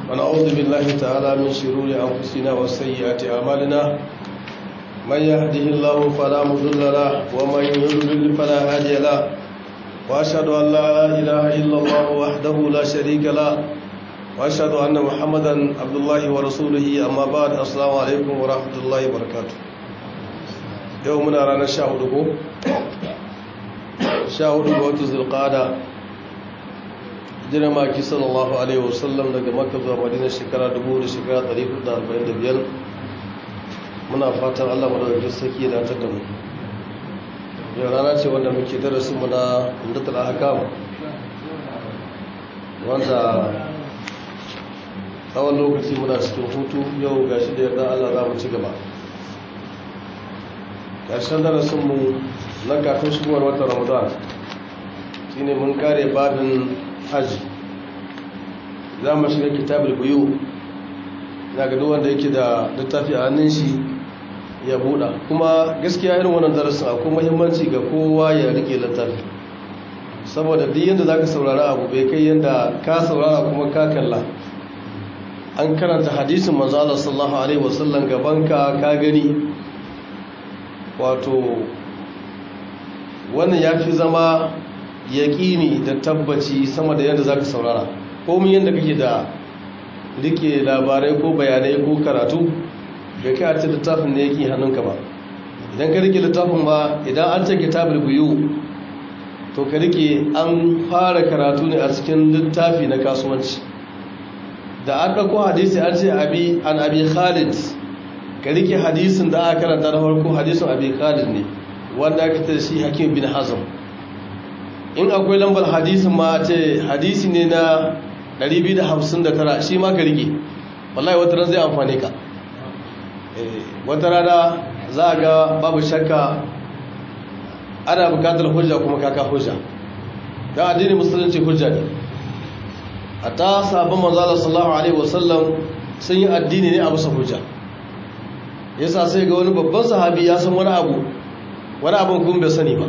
ونعوذ بالله تعالى من شرور أنفسنا وسيئات أعمالنا من يهده الله فلا مضل له ومن يضلل فلا هادي له وأشهد أن لا إله إلا الله وحده لا شريك له وأشهد أن محمدا عبد الله ورسوله أما بعد السلام عليكم ورحمة الله وبركاته يومنا رانا شاهدكم شاهدكم وتزل القادة jiran maki sallallahu alaihi wasallam daga makka zuwa madina shekara 1000 da shekara 445 muna fatan allah madaukakin saki da ta damu yau rana ce wanda muke darasin mu na indatul ahkam wanda tsawon lokaci muna cikin hutu yau gashi da yarda allah za mu ci gaba ƙarshen darasin mu na kafin shigowar watan ramadan shine mun kare babin hajji za mu shiga kitabul buyu na ga duk wanda yake da littafi a hannun shi ya buɗa kuma gaskiya irin wannan darasin akwai muhimmanci ga kowa ya rike littafi saboda duk yadda za ka saurara abu bai kai yadda ka saurara kuma ka kalla an karanta hadisin manzo Allah sallallahu alaihi wasallam gabanka ka gani wato wannan ya fi zama yaƙini da tabbaci sama da yadda za ka saurara komi yadda kake da rike labarai ko bayanai ko karatu bai kai a ce littafin da yake hannunka ba idan ka rike littafin ba idan an ce kitabul biyu to ka rike an fara karatu ne a cikin littafi na kasuwanci da aka ko hadisi an ce abi an abi khalid ka rike hadisin da aka karanta na farko hadisin abi khalid ne wanda aka ta shi hakim bin hazm in akwai lambar hadisin ma ce hadisi ne na 259 shi ma ka rike wallahi wata ran zai amfane ka wata rana za a ga babu shakka ana bukatar hujja kuma kaka hujja don addini musulunci hujja ne a ta sabon manzala sallallahu alaihi wasallam sun yi addini ne a musa hujja yasa sai ga wani babban sahabi ya san wani abu wani abin kun bai sani ba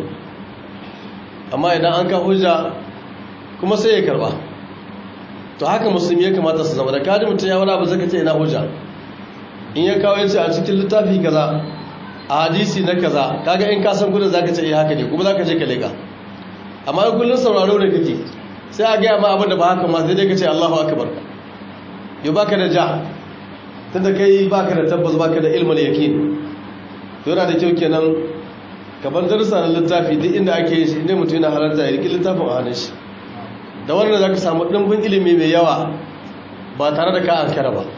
amma idan an ka hujja kuma sai ya karba to haka musulmi ya kamata su zama da kaji mutum ya wani abu zaka ce ina hujja in ya kawo yace a cikin littafi kaza a hadisi na kaza kaga in ka san gudun zaka ce eh haka ne kuma zaka je ka leka amma in kullun sauraro da kake sai a gaya ma abin da ba haka ma sai dai ka ce Allahu akbar yau baka da ja tunda kai baka da tabbas baka da ilmul yaqin to yana da kyau kenan kaban darussa na littafi duk inda ake yi shi inda mutum yana halarta ya riƙi littafin a hannun shi da wannan za ka samu ɗimbin ilimi mai yawa ba tare da ka ankara ba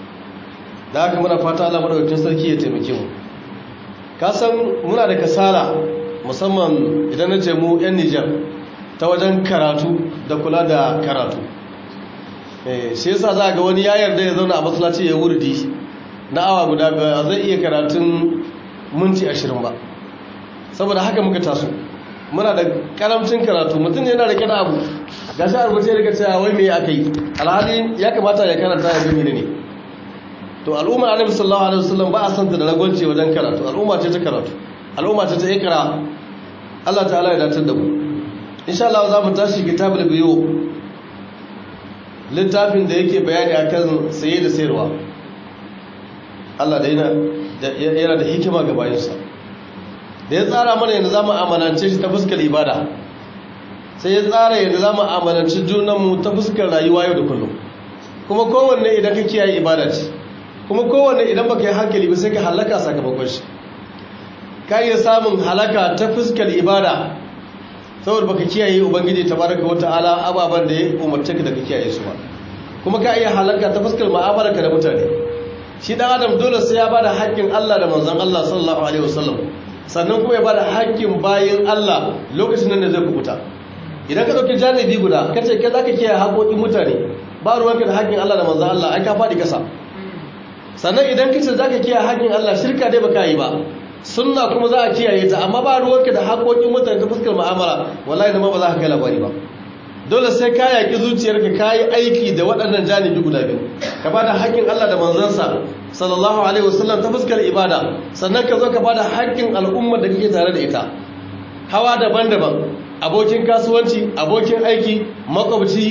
da haka muna fata Allah madaukakin sarki ya taimake mu ka san muna da kasala musamman idan na ce mu yan Nijar ta wajen karatu da kula da karatu shi yasa za ga wani ya yarda ya zauna a masallaci ya wurdi na awa guda ba zai iya karatun minti ashirin ba saboda haka muka taso muna da karamcin karatu mutum ne yana da kira abu ga shi a rubuce daga cewa wai me aka yi alhali ya kamata ya karanta ya gani ne to al'umma annabi sallallahu alaihi wasallam ba a santa da ragwanci wajen karatu al'umma ce ta karatu al'umma ce ta ikra Allah ta'ala ya dace da mu insha Allah za mu tashi kitabul biyu littafin da yake bayani akan saye da sayarwa Allah da yana da hikima ga bayansa da ya tsara mana yadda za mu amalance shi ta fuskar ibada sai ya tsara yadda za mu amalance junanmu ta fuskar rayuwa yau da kullum kuma kowanne idan ka kiyaye ibada ce kuma kowanne idan baka yi hankali ba sai ka halaka sakamakon shi ka iya samun halaka ta fuskar ibada saboda baka kiyaye ubangiji tabaraka wata'ala ababen da ya umarce ka da ka kiyaye su ba kuma ka iya halaka ta fuskar mu'amalarka da mutane shi dan adam dole sai ya bada haƙƙin Allah da manzon Allah sallallahu alaihi wasallam sannan kuma ya bada haƙƙin bayin Allah lokacin nan da zai kubuta idan ka dauki janibi guda kace kai zaka kiyaye haƙoƙin mutane ba ruwanka da haƙƙin Allah da manzon Allah ai ka fadi kasa sannan idan kace zaka kiyaye haƙƙin Allah shirka dai baka yi ba sunna kuma za a kiyaye ta amma ba ruwanka da haƙoƙin mutane ta fuskar mu'amala wallahi da ma ba za ka kai labari ba dole sai ka yaƙi zuciyarka ka yi aiki da waɗannan janibi guda biyu ka bada haƙƙin Allah da manzansa sallallahu alaihi wasallam ta fuskar ibada sannan ka zo ka bada haƙƙin al'ummar da kake tare da ita hawa daban-daban abokin kasuwanci abokin aiki makwabci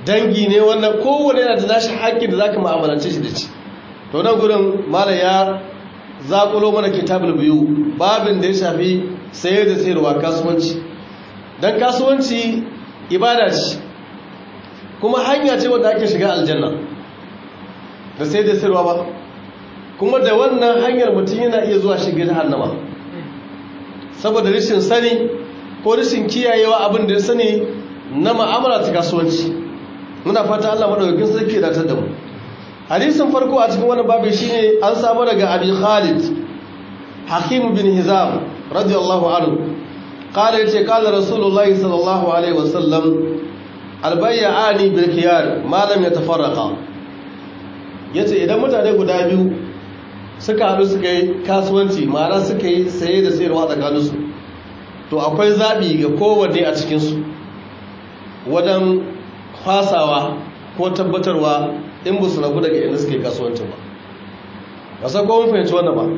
dangi ne wannan kowane yana da nashi haƙƙin da za ka ma'amalance shi da ci to nan gudun malam ya zaƙulo mana kitabul biyu babin da ya shafi sayar da sayarwa kasuwanci don kasuwanci ibada ce kuma hanya ce wadda ake shiga aljanna da sayar da sayarwa ba kuma da wannan hanyar mutum yana iya zuwa shiga jahannama saboda rashin sani ko rashin kiyayewa abin da ya sani na ma'amala ta kasuwanci muna fata Allah madaukakin sarki da ta da mu hadisin farko a cikin wani babu shine an samu daga Abi Khalid Hakim bin Hizam radiyallahu anhu qala yace qala Rasulullah sallallahu alaihi wasallam albay'ani bil khiyar ma lam yatafarraqa yace idan mutane guda biyu suka haɗu suka yi kasuwanci ma'ana suka yi saye da sayarwa tsakaninsu to akwai zaɓi ga kowanne a cikinsu wajen fasawa ko tabbatarwa in ba su rabu daga inda suke kasuwancin ba ba sa kowane fahimci wannan ba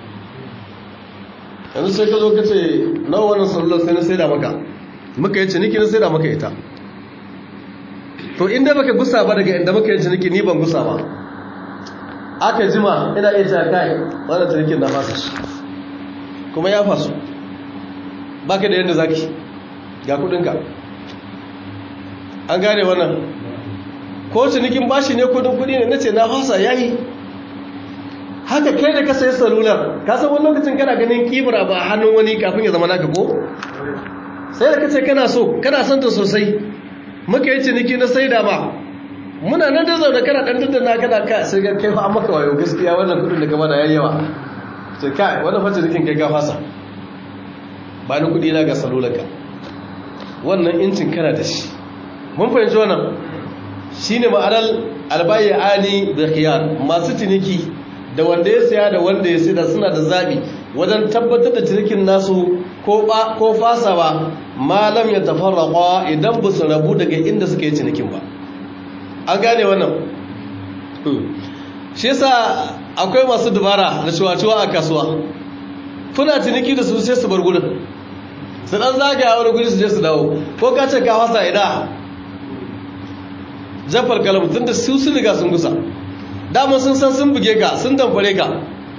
yanzu sai ka zo ka ce nawa wannan sallar sai na sai da maka muka yi ciniki na sai da maka ita to inda baka gusa ba daga inda muka yi ciniki ni ban gusa ba aka jima ina iya cewa kai wannan cinikin na fasa shi kuma ya fasu baka da yadda zaki ga kudinka an gane wannan ko cinikin bashi ne kudin kudi ne nace na fasa yayi haka kai da ka sayi salular ka san wani lokacin kana ganin kibra ba hannun wani kafin ya zama naka ko sai da kace kana so kana son ta sosai muka yi ciniki na saida ba muna nan da zaune kana dan daddana kana ka sai ga kai fa an maka wayo gaskiya wannan kudin da gaba da yayyawa sai kai wannan fa cinikin kai ka fasa ba ni kudi na ga salularka wannan incin kana da shi mun fahimci wannan shine ma'anar albayyani da khiyar masu ciniki da wanda ya saya da wanda ya sayar suna da zabi wajen tabbatar da cinikin nasu ko ba ko fasawa malam ya tafarraqa idan ba su rabu daga inda suka yi cinikin ba an gane wannan shi yasa akwai masu dubara da ciwa-ciwa a kasuwa kuna ciniki da su sai su bar gudun su dan zagaya wani guri su je su dawo ko ka ce ka fasa ida jafar kalam tun da su sun riga sun gusa damar sun san sun buge ka sun damfare ka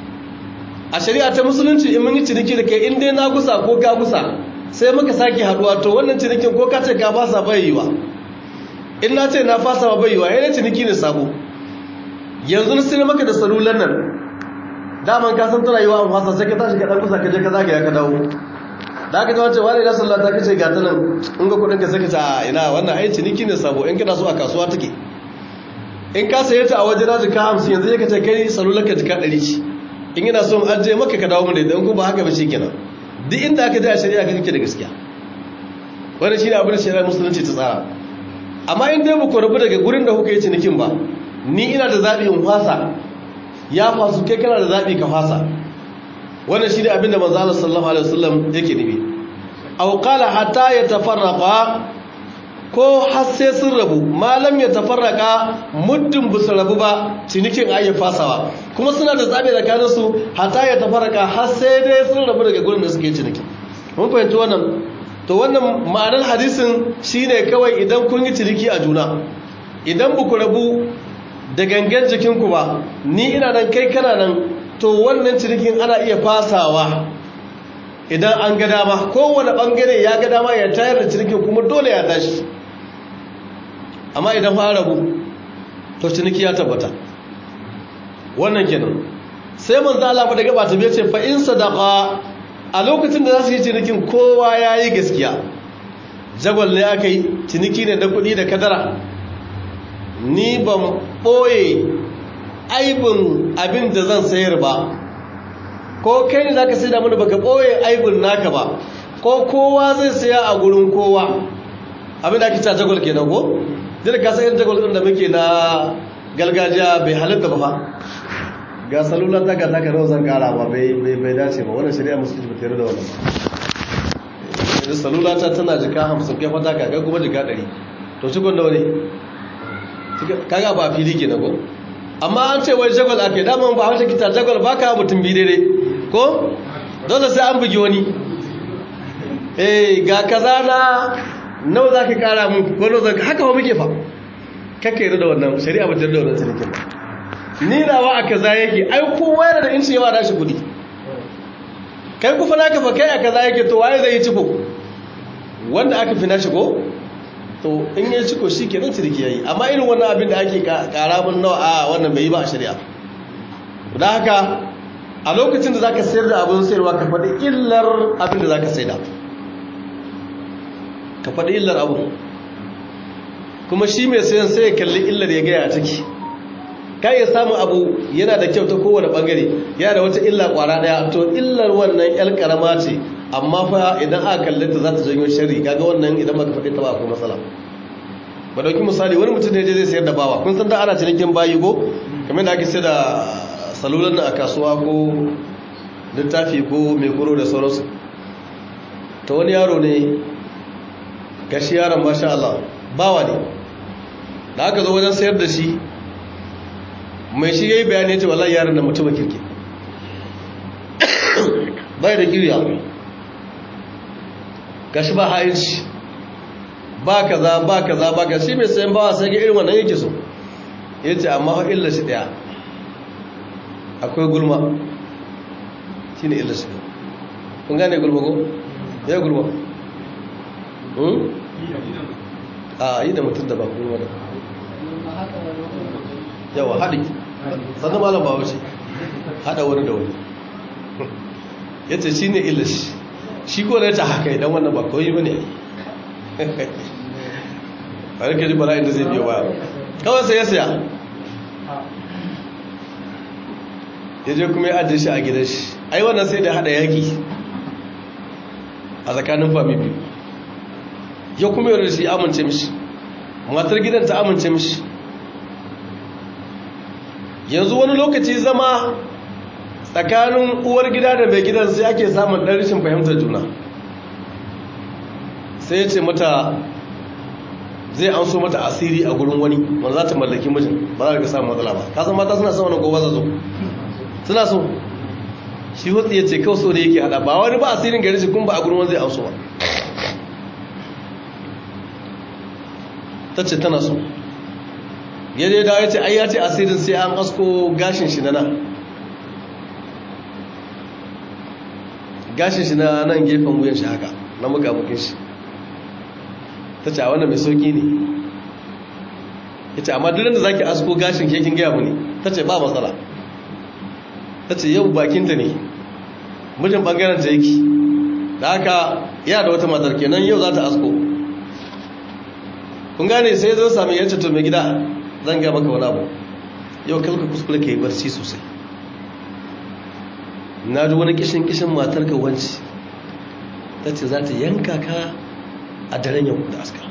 a shari'a ta musulunci in mun yi ciniki da kai in dai na gusa ko ka gusa sai muka sake haduwa to wannan cinikin ko ka ce ka fasa bai yiwa in na ce na fasa ba bai yiwa yana ciniki ne sabo yanzu na sai maka da salulan nan daman ka san tana yiwa an fasa sai ka tashi ka dan kusa ka je ka zagaya ka dawo da aka tawace wani ina sallah ta kace ga tanan in ga kudin ka sai ka ce a ina wannan ai ciniki ne sabo in kana so a kasuwa take in ka saye ta a waje na jika 50 yanzu sai ka ce kai salulan ka jika 100 ce in ina so in ajiye maka ka dawo mun da idan ko ba haka ba shikenan duk inda aka je a shari'a kake da gaskiya wannan shine abin da shari'a musulunci ta tsara amma in dai ku rabu daga gurin da kuka yi cinikin ba ni ina da zaɓi in fasa ya fasu kai kana da zaɓi ka fasa wannan shi ne abin da manzo Allah sallallahu alaihi wasallam yake nufi aw qala hatta yatafarraqa ko har sai sun rabu malam ya tafarraka muddin bu su rabu ba cinikin ayi fasawa kuma suna da zaɓi tsakanin su hatta ya tafarraka har sai dai sun rabu daga gurin da suke ciniki mun fahimci wannan to wannan ma'anar hadisin shine kawai idan kun yi ciniki a juna idan ba ku rabu da gangan jikinku ba ni ina nan kai kana nan to wannan cinikin ana iya fasawa idan an ga dama kowane bangare ya ga dama ya tayar da cinikin kuma dole ya tashi amma idan fa rabu to ciniki ya tabbata wannan kenan sai manzo Allah ba da gaba ta ce fa in sadaqa a lokacin da za su yi cinikin kowa ya yi gaskiya jagwal ne aka yi ciniki ne da kudi da kadara ni ban ɓoye aibin abin da zan sayar ba ko kai ne za ka sai da mana baka ɓoye aibin naka ba ko kowa zai saya a gurin kowa abin da ake ta jagwal ke nan ko? jira ka sayar jagwal ɗin da muke na gargajiya bai halitta ba fa ga salula ta ga taka nawa zan kara ba bai dace ba wannan shari'a musulunci ba tare da wannan ba salula ta tana jika hamsin kai fata ka kuma jika ɗari to cikon nawa ne kaga ba fili ke na ko amma an ce wai jagwal ake daman ba haushe kita jagwal ba ka mutum bi daidai ko dole sai an bugi wani eh ga kaza na nawa za ka kara mun ko nawa za ka haka ba muke fa kaka yi da wannan shari'a ba ta da wannan cinikin ba ni nawa a kaza yake ai kowa yana da inci yawa da shi kudi kai kufa naka fa kai a kaza yake to waye zai yi ciko wanda aka fi nashi ko to in yi ciko shi kenan ciniki yayi amma irin wannan abin da ake kara mun nawa a wannan bai yi ba a shari'a da haka a lokacin da zaka sayar da abin sayarwa ka faɗi illar abin da zaka sayar da ka faɗi illar abu kuma shi mai sayan sai ya kalli illar ya gaya take ka iya samun abu yana da kyau ta kowane bangare yana da wata illa kwara daya to illar wannan yar karama ce amma fa idan aka kalle ta za ta janyo sharri kaga wannan idan baka faɗi ta ba akwai matsala ba dauki misali wani mutum ne je zai sayar da bawa kun san da ana cinikin bayi go kamar da ake sayar da salulan a kasuwa ko littafi ko mai kuro da sauransu ta wani yaro ne gashi yaron masha Allah bawa ne da aka zo wajen sayar da shi mai shi ya yi bayani ya ce wallahi yaron da mutum kirki bai da kirya gashi ba ha'inci ba kaza ba kaza ba kaza shi mai sayan bawa sai ga irin wannan yake so ya ce amma fa illa shi daya akwai gulma shi ne illa shi kun gane gulma ko? ya gulma a yi da mutum da ba gulma da yawa haɗi sannan malam ba wuce haɗa wani da wani ya ce shi ne illa shi shi ko da ya ce haka idan wannan ba kawai ba ne a rike ji bala'in da zai biyo baya kawai sai ya saya ya je kuma ya ajiye shi a gidan shi ai wannan sai da hada yaki a tsakanin fami biyu ya kuma yau da shi amince mishi matar gidan ta amince mishi yanzu wani lokaci zama tsakanin uwar gida da mai gidan sai ake samun ɗan rashin fahimtar juna sai ya ce mata zai an so mata asiri a gurin wani wanda za ta mallaki mijin ba za ka samun matsala ba kasan mata suna son wani gobe za zo suna so shi hutsu ya ce kawai so da yake hada ba wani ba asirin gari shi kun ba a gurin wani zai an so ba ta ce tana so ya dai dawo ya ce ai ya ce asirin sai an asko gashin shi na nan gashin shi na nan gefen wuyan shi haka na mukamukin shi ta ce a wannan mai sauki ne ya ce amma duk da za ki asko gashin kekin gaya mu ne ta ce ba matsala ta ce yau bakinta ne mijin bangaren ta yake da haka yana da wata matar kenan yau za ta asko kun gane sai zan sami yace to mai gida zan ga maka wani abu yau kalka kuskure ka yi barci sosai na ji wani kishin kishin matar ka wanci ta ce za ta yanka ka a daren yau da aska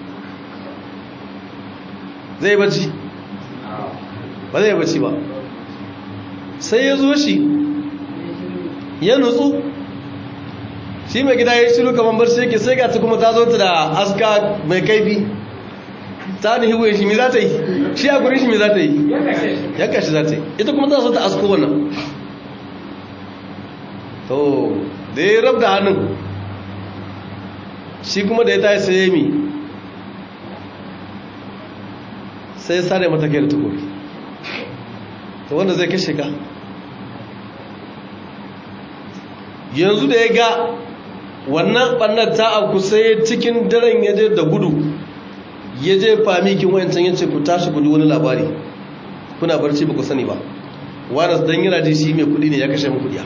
zai barci ba zai barci ba sai ya zo shi ya nutsu shi mai gida ya shiru kamar barci yake sai ga ta kuma ta zo ta da aska mai kaifi ta da hiwaye shi mai za ta yi shi a gurin shi mai za ta yi ya kashi za ta yi ita kuma ta so ta asko wannan to da ya rab da hannun shi kuma da ya tayi sai ya mi sai ya sare mata kai da tukuri to wanda zai kashe ka yanzu da ya ga wannan ɓannar ta auku sai cikin daren ya je da gudu ya je famikin wayancan yace ku tashi ku wani labari kuna barci ba ku sani ba wani dan yana ji shi mai kudi ne ya kashe mu kudiya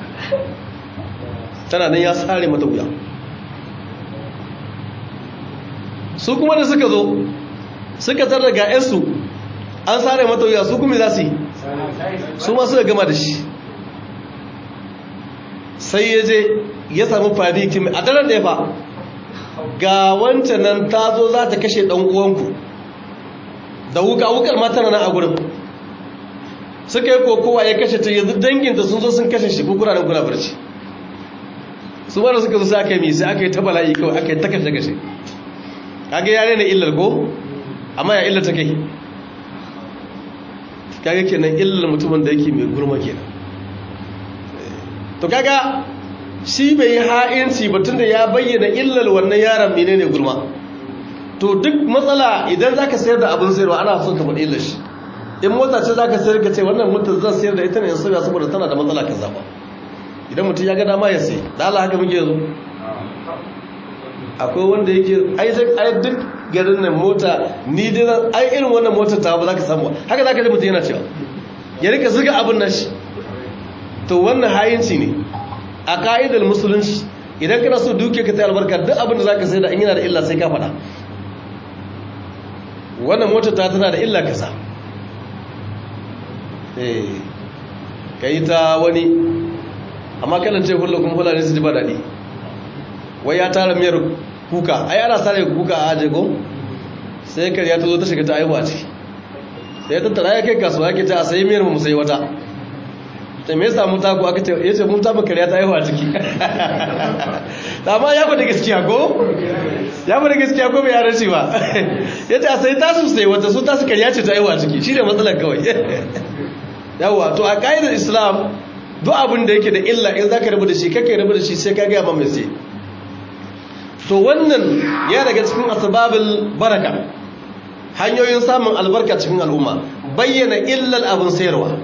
tana nan ya sare mata wuya su kuma da suka zo suka tarda ga yansu an sare mata wuya su kuma za su yi su ma suka gama da shi sai ya je ya samu famikin a daren da ya fa ga wancan nan ta zo za ta kashe ɗan uwanku da wuka wukar matana na a gurin suka yi kokowa ya kashe ta yanzu danginta sun zo sun kashe shi kukura da kuna barci su wanda suka zo sai aka yi mai sai aka yi ta bala'i kawai aka yi ta kashe kashe kage yare na illar ko amma ya illar ta kai kage kenan illar mutumin da yake mai gurma kenan to kaga shi bai yi ha'inci ba tunda ya bayyana illar wannan yaron menene gulma to duk matsala idan za ka sayar da abin sayarwa ana son ka faɗi illa shi in mota ce za ka sayar ka ce wannan mota zan sayar da ita ne in sauya saboda tana da matsala ka zaɓa idan mutum ya ga dama ya sai da Allah haka muke yanzu akwai wanda yake ai duk garin nan mota ni dai ai irin wannan motar ta ba za ka samu haka za ka ji mutum yana cewa ya rika zuga abin nan shi to wannan hayinci ne a ka'idar musulunci idan kana so duke ka ta albarka duk abin da za ka sai da in yana da illa sai ka faɗa wannan motar ta tana da illa kasa eh ka yi ta wani amma kanan ce hulɗa kuma hulɗa ne su ji ba daɗi wai ya tara miyar kuka ai ana sare kuka a aje ko sai kariya ta zo ta shiga ta aihuwa ciki sai ta tara ya kai kasuwa yake ta a sayi miyar mu sai wata ta me yasa mun taku aka ce yace mun tafi kariya ta aihuwa ciki amma ya faɗi gaskiya ko ya faɗi gaskiya ko bai yaran shi ba yace a sai tasu sai wata su tasu kariya ce ta aihuwa ciki shine matsalar kawai yawa to a kaidar islam duk abin da yake da illa in zaka rabu da shi kake rabu da shi sai ka ga ma mai sai to wannan ya daga cikin asbabul baraka hanyoyin samun albarka cikin al'umma bayyana illal abin sayarwa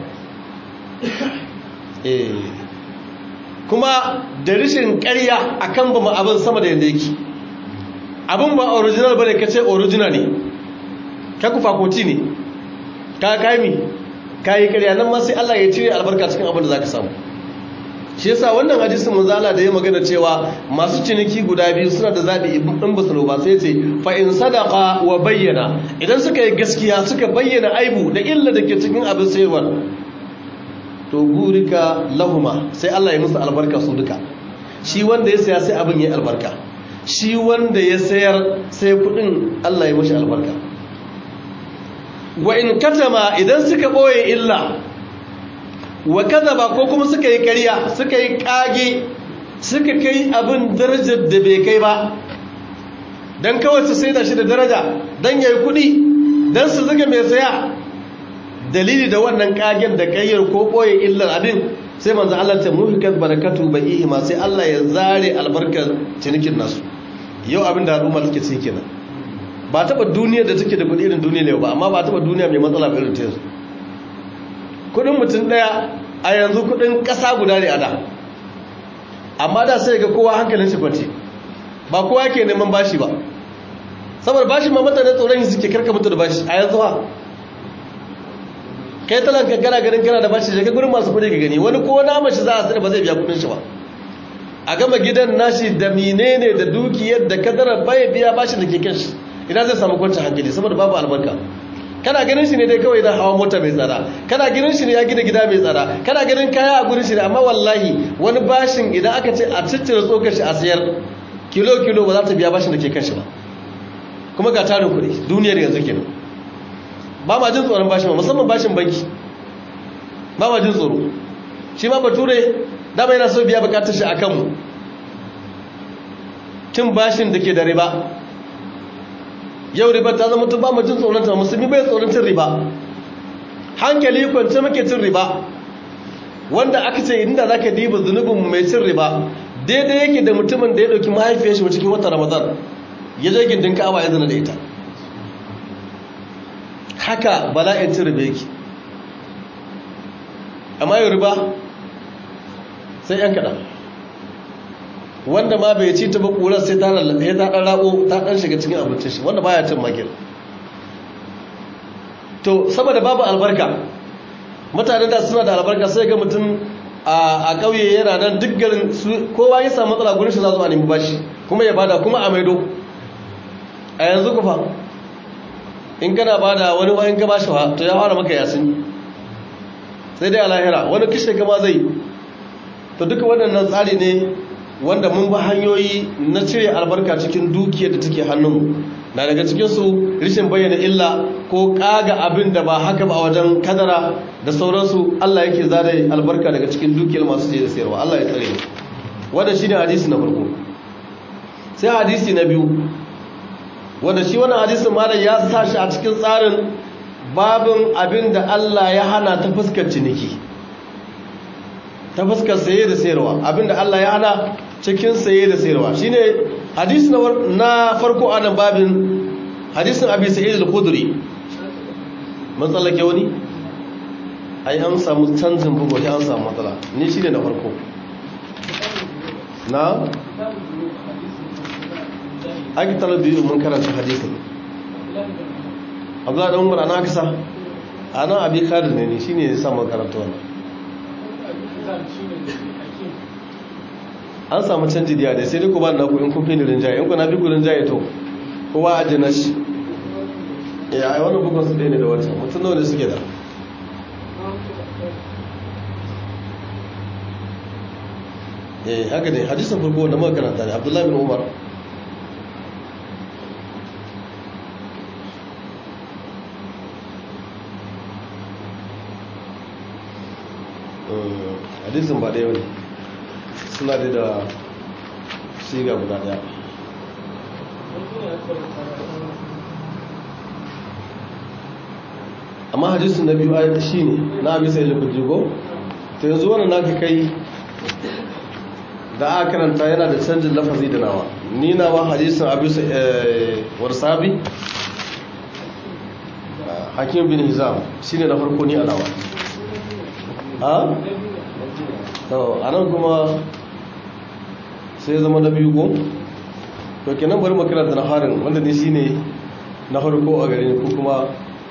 eh kuma da rishin ƙarya akan ba abin sama da yanda yake abin ba original bane kace original ne ka kufa koti ne ka kaimi kayi ƙarya nan ma sai Allah ya cire albarka cikin abin da zaka samu shi yasa wannan hadisin manzala da ya magana cewa masu ciniki guda biyu suna da zabi in ba su ba sai ce fa in sadaqa wa bayyana idan suka yi gaskiya suka bayyana aibu da illa da ke cikin abin sayarwa to burika lahuma sai Allah ya musu albarka su duka shi wanda ya saya sai abin ya albarka shi wanda ya sayar sai kudin Allah ya mashi albarka wa in katama idan suka boye illa wa kadaba ko kuma suka yi ƙarya suka yi kage suka kai abin darajar da bai kai ba dan kawai su sai da shi da daraja dan yayi kudi dan su zuga mai saya dalili da wannan kagen da kayyar ko boye illar abin sai manzo Allah ta muhikat barakatu baihi ma sai Allah ya zare albarkar cinikin nasu yau abin da al'umma take ci kenan ba taba duniyar da take da kudi irin duniya ne ba amma ba taba duniya mai matsala ba irin ta yanzu kudin mutum daya a yanzu kudin kasa guda ne a da amma da sai ga kowa hankalin shi kwance ba kowa ke neman bashi ba saboda bashi ma mutane tsoron suke karka mutu da bashi a yanzu ha kai talan ka gana ganin kana da bashi daga gurin masu kudi ka gani wani ko na mashi za a sani ba zai biya kudin shi ba a gama gidan nashi da menene da dukiyar da kadara bai biya bashi da ke kan shi idan zai samu kwancin hankali saboda babu albarka kana ganin shi ne dai kawai idan hawa mota mai tsada kana ganin shi ne ya gina gida mai tsada kana ganin kaya a gurin shi ne amma wallahi wani bashin idan aka ce a ciccire tsokar shi a sayar kilo kilo ba za ta biya bashin da ke kan shi ba kuma ga tarin kuɗi duniyar yanzu kenan ba ma jin tsoron bashin ba musamman bashin banki ba ma jin tsoro shi ma bature dama yana so biya bukatar shi a kanmu cin bashin da ke da riba yau riba ta zama tun ba mu jin tsoron ta musulmi bai tsoron cin riba hankali kwance muke cin riba wanda aka ce inda zaka diba zunubin mai cin riba daidai yake da mutumin da ya dauki mahaifiyar shi cikin watan ramadan ya je gindin ka'aba ya zana da ita haka bala'in cin riba yake amma yau riba sai yan kaɗan wanda ma bai ci ta ba ƙurar sai ta ɗan rabo ta ɗan shiga cikin abincin shi wanda baya cin magil to saboda babu albarka mutane da suna da albarka sai ga mutum a ƙauye yana nan duk garin kowa ya samu matsala gurin shi za su a nemi bashi kuma ya bada kuma a maido a yanzu kufa in kana bada wani wani ka bashi wa to ya fara maka yasin sai dai a lahira wani kishe kama zai to duka waɗannan tsari ne wanda mun ba hanyoyi na cire albarka cikin dukiyar da take hannunmu na daga cikinsu rishin bayyana illa ko kaga abin da ba haka ba a wajen kadara da sauransu Allah yake zare albarka daga cikin dukiyar masu ce da sayarwa Allah ya tsare wanda shine hadisi na farko sai hadisi na biyu wanda shi wannan hadisin malam ya sa shi a cikin tsarin babin abin da Allah ya hana ta fuskar ciniki ta fuskar saye da sayarwa abin da Allah ya hana cikin saye da sayarwa shine hadisi na farko a nan babin hadisin abi sa'id al-khudri mun tsallake wani ai an samu canjin bugu sai an samu matsala ni shi ne na farko na ake talabi mun karanta hadisin abdullahi dan umar ana kasa ana abi kadir ne shi ne ya samu karanta wannan an samu canji diya da sai dai ku ba na ku in kun fi ni rinjaye in ku na fi ku rinjaye to kowa a jina shi ya ai wannan bugun su ɗaya ne da wancan mutum nawa ne suke da eh haka ne hadisin farko wanda muka karanta ne abdullahi bin umar hadisin ba ɗaya wani suna da da siga guda ɗaya amma hadisin na biyu ayyata shi ne na abisa ilil kujigo ta yanzu wannan naka kai da aka karanta yana da canjin lafazi da nawa ni nawa hadisin abisa warsabi hakim bin hizam shi ne na farko ni a nawa ha? to a nan kuma sai zama na biyu ko? to kenan bari makaranta na harin wanda ne shi ne na farko a gare ko kuma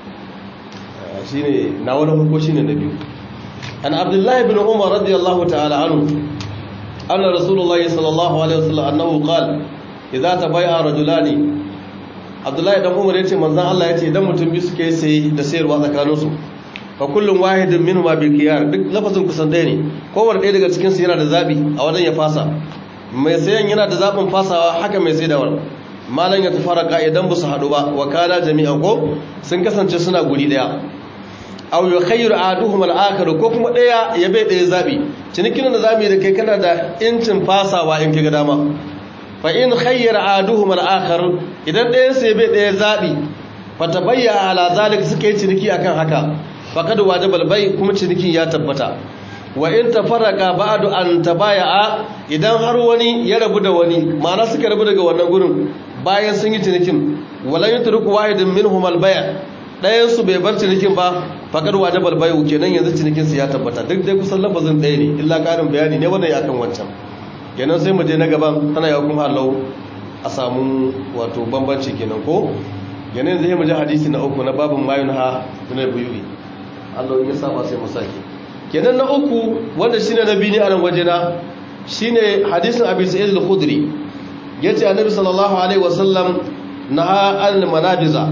shi ne na wani farko shi ne na biyu an abdullahi bin umar radiyallahu ta'ala anu anna rasulullahi sallallahu alaihi wasallam annahu qala idza tabay'a rajulani abdullahi dan umar yace manzon Allah yace idan mutum biyu suke sai da sayarwa tsakanin su fa kullum wahidin minhum bil khiyar duk lafazin kusan ɗaya ne kowanne ɗaya daga cikin su yana da zabi a wajen ya fasa mai sayan yana da zabin fasawa haka mai saidawar malan ya tafaraka idan ba su haɗu ba wa kana jami'an ko sun kasance suna guri ɗaya aw yukhayyiru ahaduhum al-akhar ko kuma daya ya bai daya zabi cinikin da zamu yi da kai kana da incin fasawa in kiga dama fa in khayyara ahaduhum al-akhar idan dayan sai bai daya zabi fa tabayya ala zalik suka yi ciniki akan haka faqad wajaba al-bay kuma cinikin ya tabbata wa in tafarraqa ba'du an tabaya'a idan har wani ya rabu da wani ma'ana suka rabu daga wannan gurin bayan sun yi cinikin walan yutruku wahidun minhum al-bay' ɗayansu bai bar cinikin ba faƙar wajabar bayu kenan yanzu cinikinsu ya tabbata duk dai kusan lafazin ɗaya ne illa ƙarin bayani ne wannan ya kan wancan kenan sai mu je na gaban tana ya kuma halau a samu wato bambanci kenan ko kenan zai mu je hadisi na uku na babin mayun ha na buyu'i Allah ya saba sai mu sake kenan na uku wanda shine na biyu ne a nan waje na shine hadisin Abi Sa'id al-Khudri yace Annabi sallallahu alaihi wasallam naha al-manabiza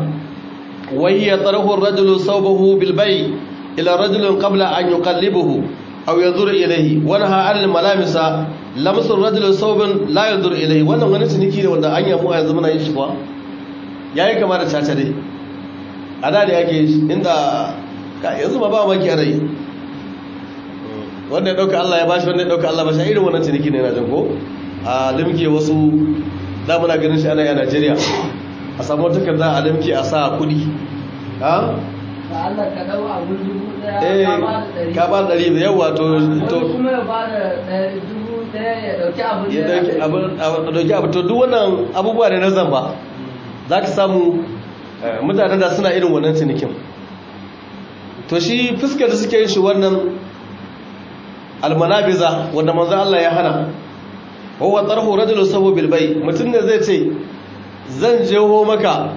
وهي طرح الرجل صوبه بالبيع إلى رجل قبل أن يقلبه أو ينظر إليه ونهى عن الملامس لمس الرجل صوب لا ينظر إليه wannan wani ciniki ne wanda an yamu a yanzu muna yin shi kuwa yayi kama da caca dai a da da yake inda ka yanzu ma ba maki ana yi wanda ya dauka Allah ya bashi wanda ya dauka Allah bashi irin wannan ciniki ne na jin ko a limke wasu da muna ganin shi ana yi a Najeriya a samu takarda a limke a sa kudi ha? Allah ka dau abu dubu daya eh ka ba ɗari da yawa to to kuma ya ba da dubu daya ya dauki abu ya dauki abu dauki abu to duk wannan abubuwa ne na zamba za ka samu mutanen da suna irin wannan cinikin to shi fuskar da suke yin shi wannan almanabiza wanda manzo Allah ya hana huwa tarhu rajulun sabu bil bay mutum ne zai ce zan jeho maka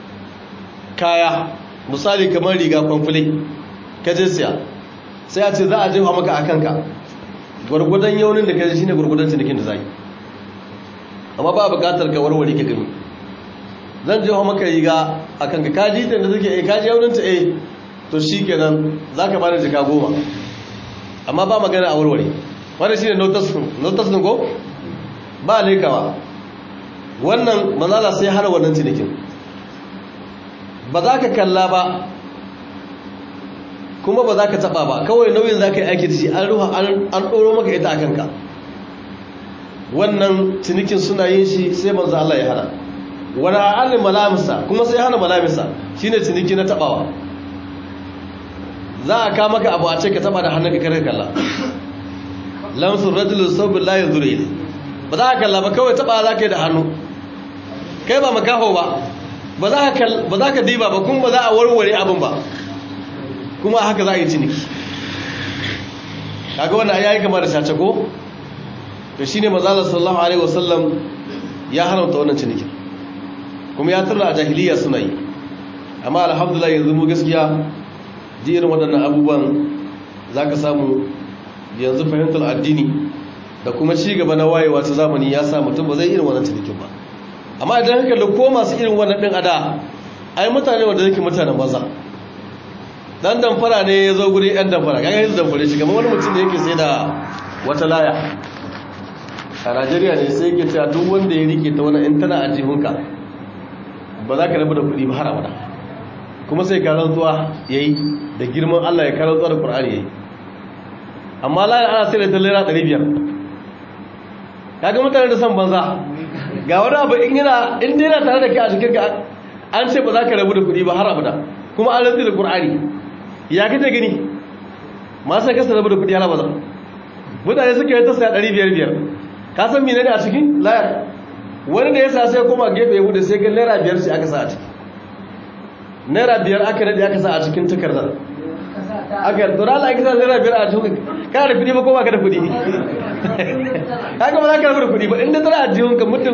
kaya misali kamar riga kwamfule ka je siya sai a ce za a jefa maka a kanka gwargwadon yaunin da ka shi ne gwargwadon cinikin da za yi amma ba bukatar ka warware ka gani zan jefa maka riga a kanka ka ji da suke eh ka ji yaunin ta eh to shi kenan za ka bani jika goma amma ba magana a warware wanda shi ne notas ko ba lekawa wannan manzala sai hana wannan cinikin ba za ka kalla ba kuma ba za ka taba ba kawai nauyin za ka yi aiki da shi an ruha an ɗoro maka ita a kanka wannan cinikin suna yin shi sai manzo Allah ya hana wani a'alin malamisa kuma sai hana malamisa shine ciniki na tabawa za a kama ka abu a ce ka taba da hannun ka kare kalla lamsun rajulun sabbin layin zuri ba za ka kalla ba kawai taba za ka yi da hannu kai ba makaho ba ba za ka diba ba kuma ba za a warware abin ba kuma haka za a yi ciniki kaga wannan ya yi kama da sace ko to shine mazalar sallallahu alaihi wasallam ya haramta wannan cinikin kuma ya tura a jahiliya suna yi amma alhamdulillah yanzu mu gaskiya ji irin waɗannan abubuwan za ka samu yanzu fahimtar addini da kuma ci gaba na wayewa ta zamani ya sa mutum ba zai irin wannan cinikin ba amma idan haka da ko masu irin wannan ɗin ada ai mutane wanda yake mutanen maza dan damfara ne ya zo guri yan damfara kaga yanzu damfare shi kamar wani mutum da yake sai da wata laya a najeriya ne sai yake cewa duk wanda ya rike ta wani in tana a jihunka ba za ka rabu da kuɗi ba har abada kuma sai ka rantsuwa ya yi da girman allah ya karantsuwa da ƙur'ani ya yi amma laya ana sai da ta lera ɗari biyar kaga mutane da son banza ga wani abu in yana in dai yana tare da kai a cikin ka an ce ba za ka rabu da kuɗi ba har abada kuma an rantsi da ƙur'ani ya kace gani ma sai kasa rabu da kuɗi har abada mutane suka yi ta saya ɗari biyar biyar ka san mene ne a cikin layar wani da ya sa sai koma gefe ya bude sai ga naira biyar ce aka sa a ciki naira biyar aka daɗe aka sa a cikin takardar aka yi tsora ala aka sa naira biyar a cikin kana da kuɗi ba ko ba ka da kuɗi haka ba za ka rabu da kuɗi ba inda tana a jihun ka mutum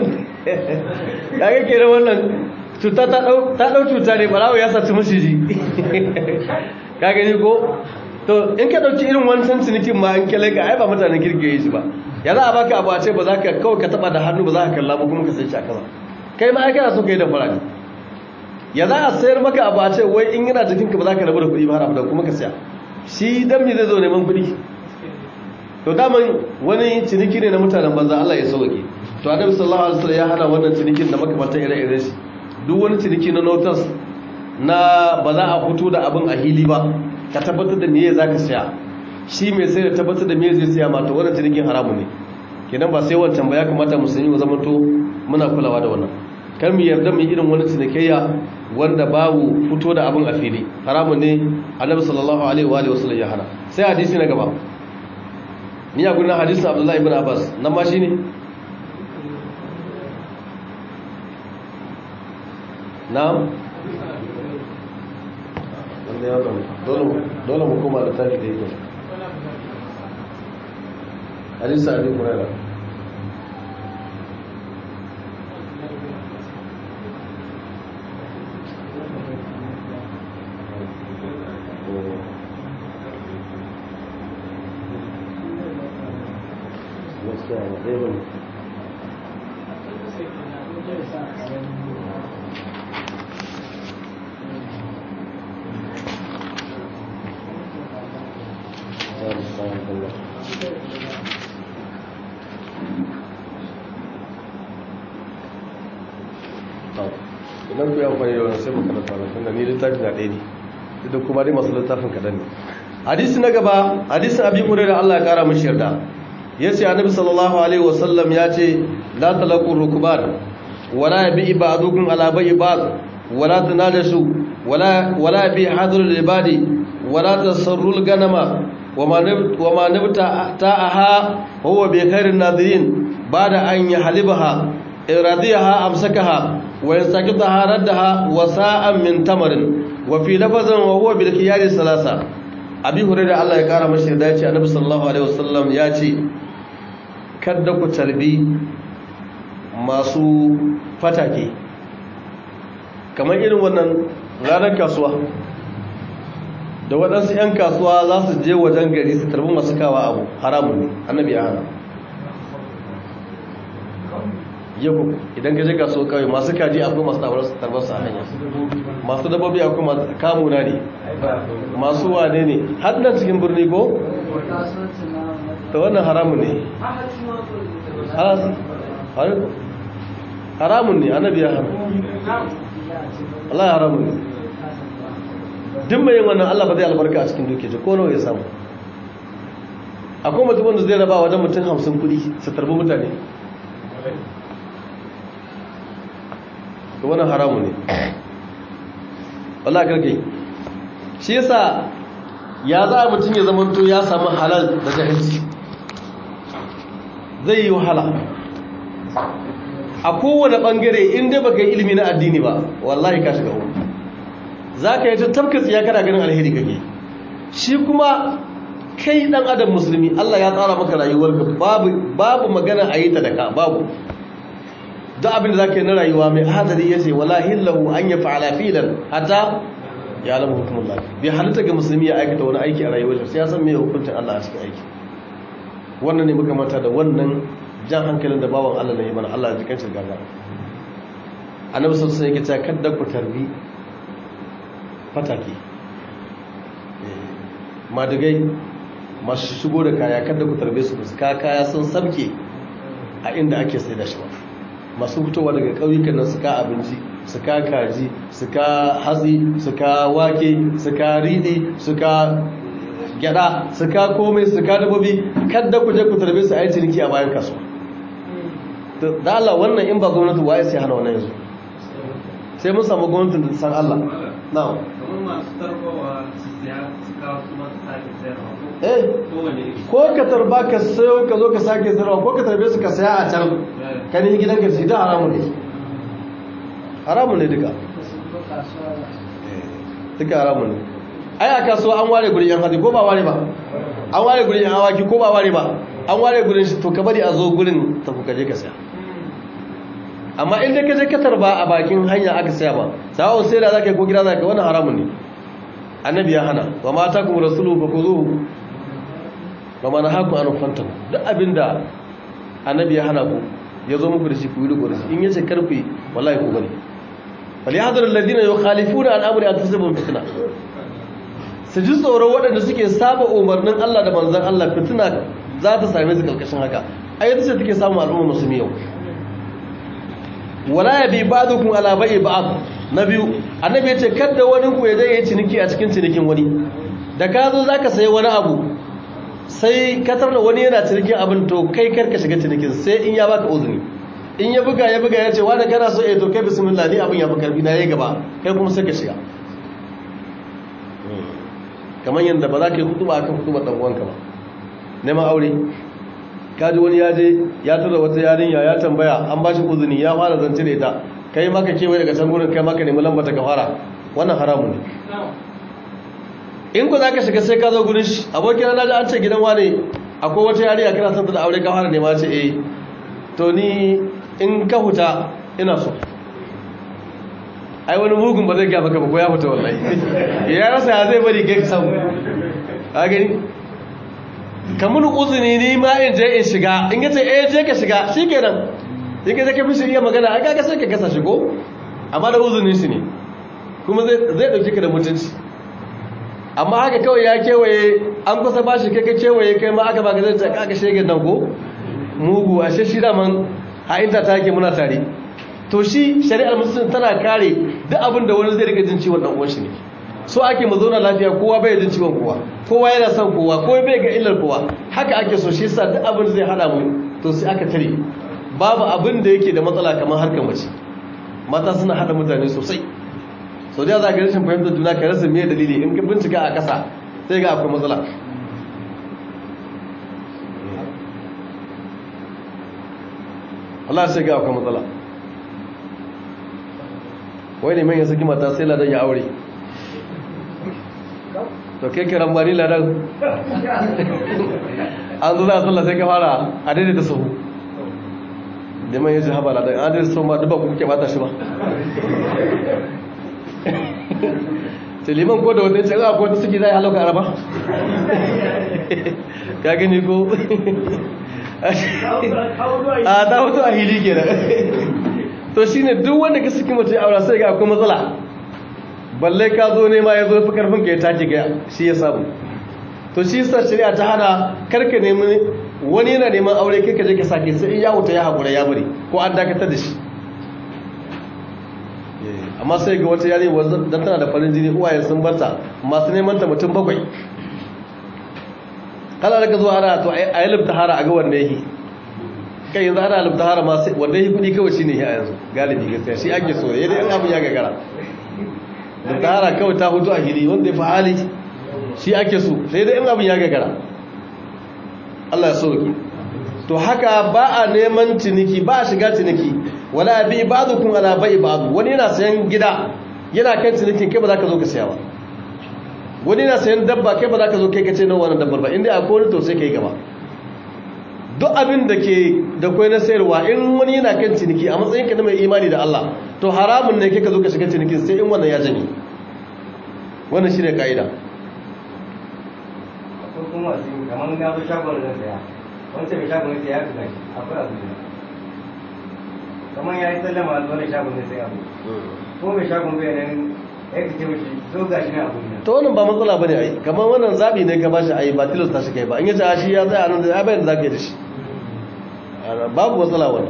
ya ga kera wannan cuta ta ɗau cuta ne ɓarawo ya saci maciji ka gani ko to in ka ɗauki irin wancan cinikin ma in kyale ka ai ba mutanen kirki shi ba ya za a baka abu a ce ba za ka kawai ka taba da hannu ba za ka kalla ba kuma ka sai shi a kasa kai ma kana so ka yi da fara ne ya za a sayar maka abu a ce wai in yana jikinka ba za ka rabu da kuɗi ba har abu kuma ka siya shi dan me zai zo neman kuɗi to daman wani ciniki ne na mutanen banza Allah ya sauke to annabi sallallahu alaihi wasallam ya hana wannan cinikin da makamantan ire-iren shi duk wani ciniki na notas na ba za a fito da abin a hili ba ka tabbatar da meye zaka siya shi mai sai da tabbatar da meye zai siya ma to wannan cinikin haramu ne kenan ba sai wancan ba ya kamata mu sani mu zamanto muna kulawa da wannan kar mu yarda mu irin wani cinikayya wanda babu fito da abin a fili haramun ne annabi sallallahu alaihi wa alihi wasallam ya hana sai hadisi na gaba ni a gurin hadisin abdullahi ibn abbas nan ma shine na'am wanda ya zama dole mu koma da tafi da yake hadisa abin kurera idan ku yi amfani da wani sai mu karanta wani tunda ni littafi na ɗaya ne duk kuma dai masu littafin kaɗan ne hadisi na gaba hadisin abi hurairah Allah ya kara mishi yarda yace annabi sallallahu alaihi wasallam ya ce la talaqu rukban wala yabi ba'dukum ala bai ba'd wala tanajashu wala wala bi hadrul ibadi wala tasarrul ganama wama wama nabta ta'aha huwa bi khairin nadirin ba'da an yahlibaha iradiyaha amsakaha wa yasaqitaha raddaha wa sa'an min tamarin wa fi lafazin wa huwa bil khiyari salasa abi hurairah Allah ya kara mashi da yace annabi sallallahu alaihi wasallam ya ce kada ku tarbi masu fatake kamar irin wannan ranar kasuwa da waɗansu 'yan kasuwa za su je wajen gari su tarbi masu kawa abu haramun ne annabi ya hana yau idan ka je kasuwa kawai masu kaji akwai masu tarbar su a hanya masu dabbobi akwai masu kamuna ne masu wane ne har nan cikin birni ko? ta wannan haramun ne haramun ne annabi ya haramun Allah ya haramun ne duk mai yin wannan Allah ba zai albarka a cikin duke ko nawa ya samu akwai mutum wanda zai raba wajen mutum hamsin kudi su tarbi mutane da wannan haramun ne Allah karkai shi yasa ya za mutum ya zamanto ya samu halal da jahilci zai yi wahala a kowane bangare in dai baka yi ilimi na addini ba wallahi ka shiga uku za ka yi ta tafka tsiya kana ganin alheri kake shi kuma kai dan adam musulmi Allah ya tsara maka rayuwarka babu babu magana a yi ta da ka babu duk abin da za ka yi na rayuwa mai hadari ya ce wala hillahu an ya fa'ala filan hatta ya alamu hukumullah bai halitta ga musulmi ya aikata wani aiki a rayuwarsa sai ya san me hukuncin Allah a cikin aiki wannan ne muka mata da wannan jan hankalin da bawan Allah ne mana Allah ya jikan shi gaga annabi sallallahu alaihi wasallam yake cewa kadda ku tarbi fataki madagai masu shigo da kaya kadda ku tarbe su su ka kaya sun sabke a inda ake sai da shi ba masu fitowa daga ƙauyukan nan su ka abinci su ka kaji su ka hatsi su ka wake su ka riɗi su ka gyada su ka komai su ka dabobi kadda ku je ku tarbe su a yi ciniki a bayan kasuwa da Allah wannan in ba gwamnati waye sai hana wannan yanzu sai mun samu gwamnatin da san Allah na'am kamar masu tarbawa su siya su kawo su masu sake sayarwa eh kowane ko ka tarba ka sayo ka zo ka sake sayarwa ko ka tarbe su ka saya a can ka ne gidan ka shi da haramun ne haramun ne duka duka haramun ne ai a kasuwa an ware gurin yan hadi ko ba ware ba an ware gurin yan awaki ko ba ware ba an ware gurin shi to ka bari a zo gurin ta ku kaje ka saya amma inda ka je ka tarba a bakin hanya aka saya ba sawon sai da zaka yi ko gida zaka yi wannan haramun ne annabi ya hana wa ma ta kuma rasulu fa kuzuhu wa ma nahaku an fantahu duk abinda annabi ya hana ku ya zo muku da shi ku yi riko da shi in yace karfi wallahi ku bari bal yahdharu alladhina yukhalifuna an amri an tusibum fitna su ji tsoron waɗanda suke saba umarnin Allah da manzon Allah fitina za ta same su kalkashin haka ayyata ce take samu al'umma musulmi yau wala ya bi ba'dukum ala bai'i ba'd na biyu annabi yace kada wani ku ya je yi ciniki a cikin cinikin wani da ka zo zaka sayi wani abu sai ka tarda wani yana cinikin abin to kai karka shiga cinikin sai in ya baka uzuri in ya buga ya buga ya ce wani kana so eh to kai bismillah ni abin ya fi karfi na yayi gaba kai kuma sai ka shiga kamar yadda ba za ka yi hutuba akan hutubar dan uwanka ba neman aure kaji wani ya je ya tura wata yarinya ya tambaya an ba shi uzuni ya fara zance da ita kai maka kewaye daga can gurin kai maka nemi lambata ka fara wannan haramun ne in ku za ka shiga sai ka zo gurin shi abokina na ji an ce gidan wane akwai wata yarinya kana son ta da aure ka fara nema ce eh to ni in ka huta ina so ai wani mugun ba zai gaba ka ba ko ya fita wallahi ya rasa ya zai bari kai samu a gani ka mun uzuni ni ma in je in shiga in yace eh je ka shiga shikenan in ka je ka fishi iya magana ai kaga sai ka kasa shigo amma da uzunin shi ne kuma zai zai dauke ka da mutunci amma haka kawai ya kewaye an kusa ba shi kai ka kewaye kai ma aka baka zai ta kaga shege nan ko mugu ashe shi da man ha inta ta yake muna tare to shi shari'ar musulunci tana kare duk abin da wani zai rika jin ciwon dan uwan shi ne so ake mu zauna lafiya kowa bai jin ciwon kowa kowa yana son kowa kowa bai ga illar kowa haka ake so shi yasa duk abin zai hada mu to sai aka tare babu abin da yake da matsala kamar harkar mace mata suna hada mutane sosai so da za ka rashin fahimtar juna ka rasa me dalili in ka bincika a kasa sai ga akwai matsala Allah sai ga akwai matsala wai ne mai saki mata sai ladan ya aure to kai kiran bari ladan an zo za a sallah sai ka fara a daidai da sahu da mai yaji haɓa ladan an daidai sahu ma duba ku kuke bata shi ba ce liman ko da wanda ya ce a ko ta suke zai halauka araba ka gani ko a ta hoto a hili ke to shi ne duk wanda ka suke mace aura sai ga akwai matsala balle ka zo nema ya zo fi karfin ka ya take ga shi ya samu to shi sa shari'a ta hana karka nemi wani yana neman aure kai ka je ka sake sai in ya wuta ya haƙura ya bari ko an dakatar da shi amma sai ga wata yare dan tana da farin jini uwaye sun barta masu neman ta mutum bakwai kala da ka zo ana to a yi libtahara a ga wanda yake kai yanzu ana libtahara ma wanda yake kudi kawai shine ya yanzu galibi gaskiya shi ake so yadda yan abu ya gagara libtahara kawai ta hutu a hili wanda ya fi hali shi ake so sai da yan abu ya gagara Allah ya sauki to haka ba a neman ciniki ba a shiga ciniki wala bi ba'dukum ala bai ba'd wani yana sayan gida yana kan cinikin kai ba za ka zo ka saya ba wani yana sayan dabba kai ba za ka zo kai ka ce nan wannan dabbar ba inda akwai wani to sai kai gaba duk abin da ke da kwai na sayarwa in wani yana kan ciniki a matsayinka na mai imani da Allah to haramun ne kai ka zo ka shiga cinikin sai in wannan ya janye wannan shine kaida akwai kuma wasu kamar na zo shagon zan saya wancan mai shagon sai ya fi gashi akwai abu ne kamar ya yi sallama a zuwa shagon zai sai abu ko mai shagon bai nan ya kace mishi zo gashi na abu ne to wannan ba matsala bane ai kamar wannan zabi ne ka bashi ai ba tilasta shi kai ba in yace a shi ya tsaya nan da ya bayyana zaka yi da shi babu matsala wannan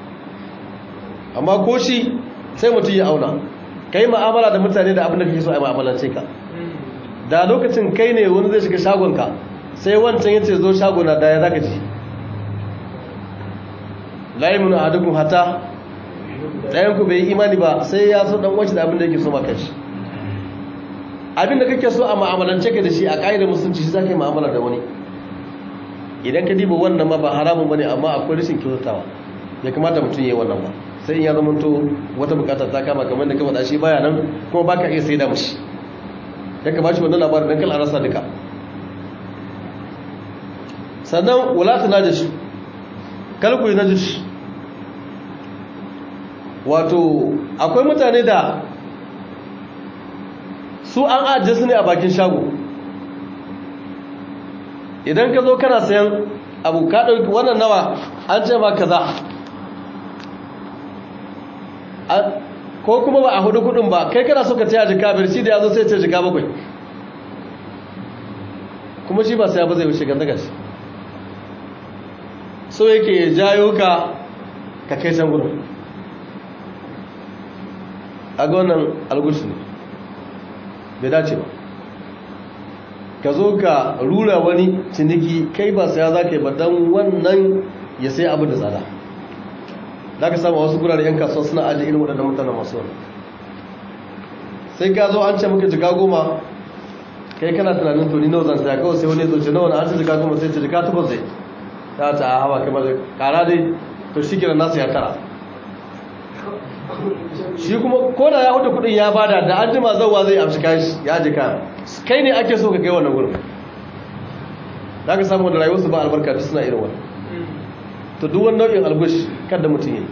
amma ko shi sai mutum ya auna kai mu'amala da mutane da abin da kake so a mu'amalance ka da lokacin kai ne wani zai shiga shagonka sai wancan yace zo shagona da ya zaka ji la yamunu ahadukum hatta dayan ku bai yi imani ba sai ya so dan uwanshi da abin da yake so maka shi abin da kake so a mu'amalance ka da shi a ƙa'idar musulunci shi zaka yi mu'amala da wani idan ka diba wannan ma ba haramun bane amma akwai rashin kyautatawa ya kamata mutum ya yi wannan ba sai in ya zama to wata bukata ta kama kamar da ka faɗa shi baya nan kuma baka iya saida mishi ya ka bashi wannan labarin dan kal a rasa duka sannan wala ta najish kal ku najish wato akwai mutane da su an ajiye su ne a bakin shago idan ka zo kana sayan abu ka ɗauki wannan nawa an ce ma kaza ko kuma ba a hudu kudin ba kai kana so ka taya jika biyar shi da ya zo sai ce jika bakwai kuma shi ba sai ba zai wuce ganda gashi so yake jayo ka ka kai can gudun a ga wannan algushi ne bai dace ba ka zo ka rura wani ciniki kai ba saya za ka yi ba don wannan ya sai abu da tsada za ka samu wasu gurare 'yan kasuwa suna ajiye irin waɗanda mutane masu wani sai ka zo an ce maka jika goma kai kana tunanin to ni nawa zan saya kawai sai wani zo ce nawa na an ce jika goma sai ce jika takwas zai ta ta a hawa kamar kara dai to shi kira nasu ya tara shi kuma ko da ya hudu kudin ya bada da an jima zauwa zai amshi kashi ya jika kai ne ake so ka kai wannan gurin za ka samu da rayuwarsu ba albarka duk suna irin wani to duk wani nau'in algush kada mutum yi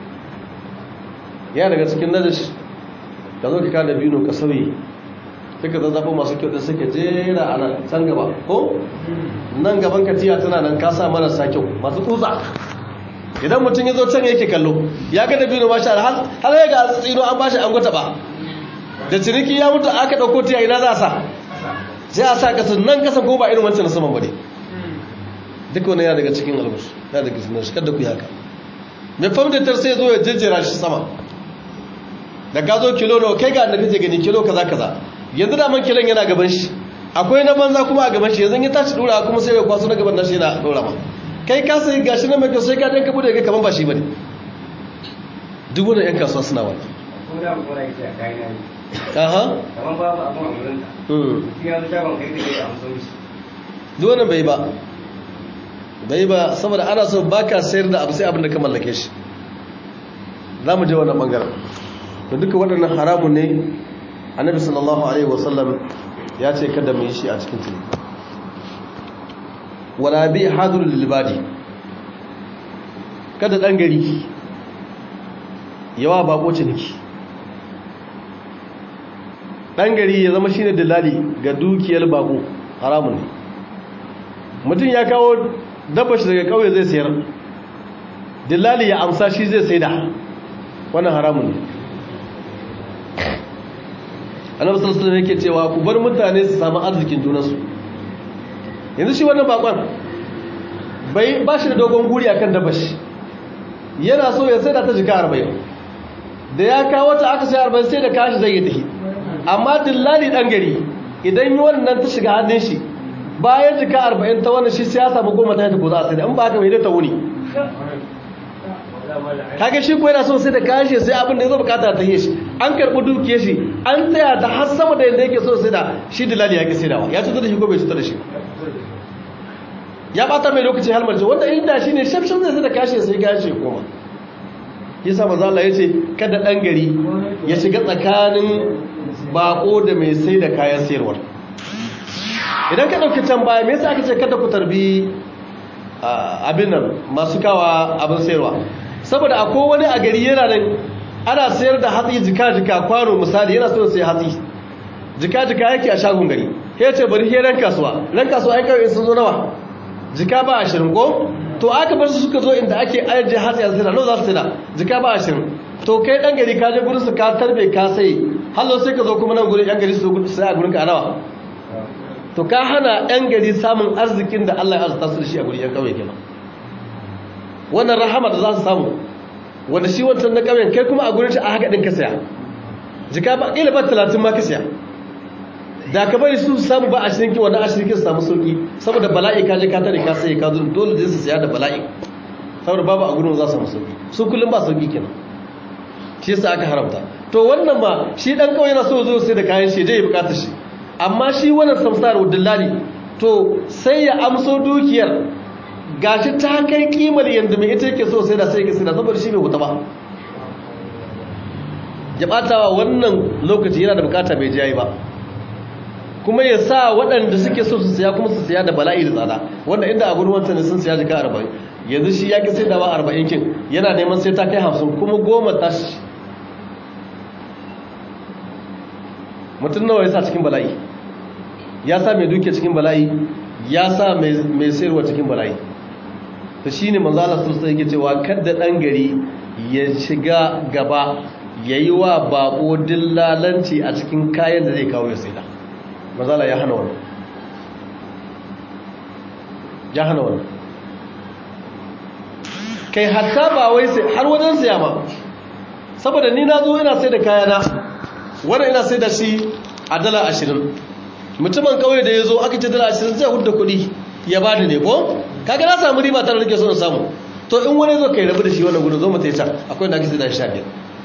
ya daga cikin najash ka zo ka kada biyu ka sauyi duka zazzafin masu kyau da suke jera a nan can gaba ko nan gaban katiya tana nan kasa marasa kyau masu tsutsa idan mutum ya zo can yake kallo ya ga da biyu ma sha har har ya ga tsino an bashi an gwata ba da ciniki ya mutu aka dauko tiya ina za a sa sai a sa kasan nan kasan ko ba irin wancan na saman bane duk wani yana daga cikin albus yana daga cikin shi kada ku yi haka mai famdatar sai zo ya jejjera shi sama da ka zo kilo nawa kai ga da kake gani kilo kaza kaza yanzu da man kilon yana gaban shi akwai na banza kuma a gaban shi yanzu ya tashi dora kuma sai ya kwaso na gaban nashi yana dora ma kai ka sai gashi na mai kyau sai ka dan ka bude ga kaman ba shi bane duk wannan yan kasuwa suna wannan ko da ku na yake a kai na yi aha kamar babu abun a wurin ta mm mutum ya zo shagon kai da ke amsa mishi duk wannan bai ba bai ba saboda ana so baka sayar da abu sai abin da ka mallake shi za mu je wannan bangaren da duka waɗannan haramun ne annabi sallallahu alaihi wasallam ya ce kada mu yi shi a cikin tuni wala bi hadrul libadi kada dan gari yawa bako ciniki dan gari ya zama shine dalali ga dukiyar bako haramun ne mutum ya kawo dabba shi daga kauye zai sayar dillali ya amsa shi zai saida wannan haramun ne annabi sallallahu alaihi wasallam yake cewa ku bar mutane su samu arzikin junansu yanzu shi wannan bakon bai ba shi da dogon guri akan dabba shi yana so ya saida ta jika 40 da ya kawo ta aka sai 40 sai da kashi zai yi tafi amma dillali dan gari idan yi wannan ta shiga hannun shi bayan jika arba'in ta wannan shi ya samu goma ta yadda ko za a sai da in ba haka mai ta wuni kage shi ko yana so sai da kashe sai abin da ya zo bukata ta yi shi an karɓi dukiyar shi an tsaya da har sama da yadda yake so sai da shi dilali ya ki saidawa ya cutar da shi ko bai cutar da shi ya bata mai lokaci halmarci wanda inda shi ne shafshan zai sai da kashe sai kashe koma yasa manzo Allah yace kada dan gari ya shiga tsakanin bako da mai sai da kayan sayarwa idan ka dauki can baya me yasa aka ce kada ku tarbi abin nan masu kawa abin sayarwa saboda akwai wani a gari yana nan ana sayar da hatsi jika-jika kwano misali yana so sai hatsi jika-jika yake a shagun gari ya ce bari he ran kasuwa ran kasuwa ai kawai sun zo nawa jika ba ashirin ko to aka bar su suka zo inda ake ajiye hatsi a sayar nawa za su sayar jika ba ashirin to kai dan gari ka je gurin su ka tarbe ka sai hallo sai ka zo kuma nan gurin yan gari su sai a gurin ka nawa to ka hana yan gari samun arzikin da Allah ya arzuta su da shi a gurin yan kauye kenan wannan rahama da za su samu wanda shi wancan na ƙauyen kai kuma a gurin shi a haka ɗin ka saya jika ba ƙila ba talatin ma ka saya da ka bari su samu ba a shirin kiwon a shirin su samu sauƙi saboda bala'i ka je ka tare ka sai ka zo dole da su saya da bala'i saboda babu a gurin za su samu sauƙi su kullum ba sauƙi kenan shi yasa aka haramta to wannan ma shi dan ƙauye na so zo sai da kayan shi ya bukatar shi amma shi wannan samsar dillali to sai ya amso dukiyar gashi ta kai kimar yadda mai ita yake so sai da sai yake sai da saboda shi bai wuta ba ya batawa wannan lokaci yana da bukata bai jayi ba kuma ya sa waɗanda suke so su siya kuma su siya da bala'i da tsada wanda inda a gurin wancan sun siya jika arba'in yanzu shi ya ki sai da ba arba'in kin yana neman sai ta kai hamsin kuma goma tashi mutum nawa ya sa cikin bala'i ya sa mai duke cikin bala'i ya sa mai sayarwa cikin bala'i ta shi ne manzala sun sai yake cewa kadda ɗan gari ya shiga gaba ya yi wa bako dillalanci a cikin kayan da zai kawo ya sai da manzala ya hana wannan ya hana wannan kai hatta ba wai sai har wajen siya ma saboda ni na zo ina sai da kayana wannan ina sai da shi a dala ashirin mutumin kawai da ya zo aka ce dala ashirin zai hudda kuɗi ya ba da ne ko kaga na samu riba tare da nake so in samu to in wani zo kai rabu da shi wannan gudun zo mu tai can akwai da ake sai da sha biyar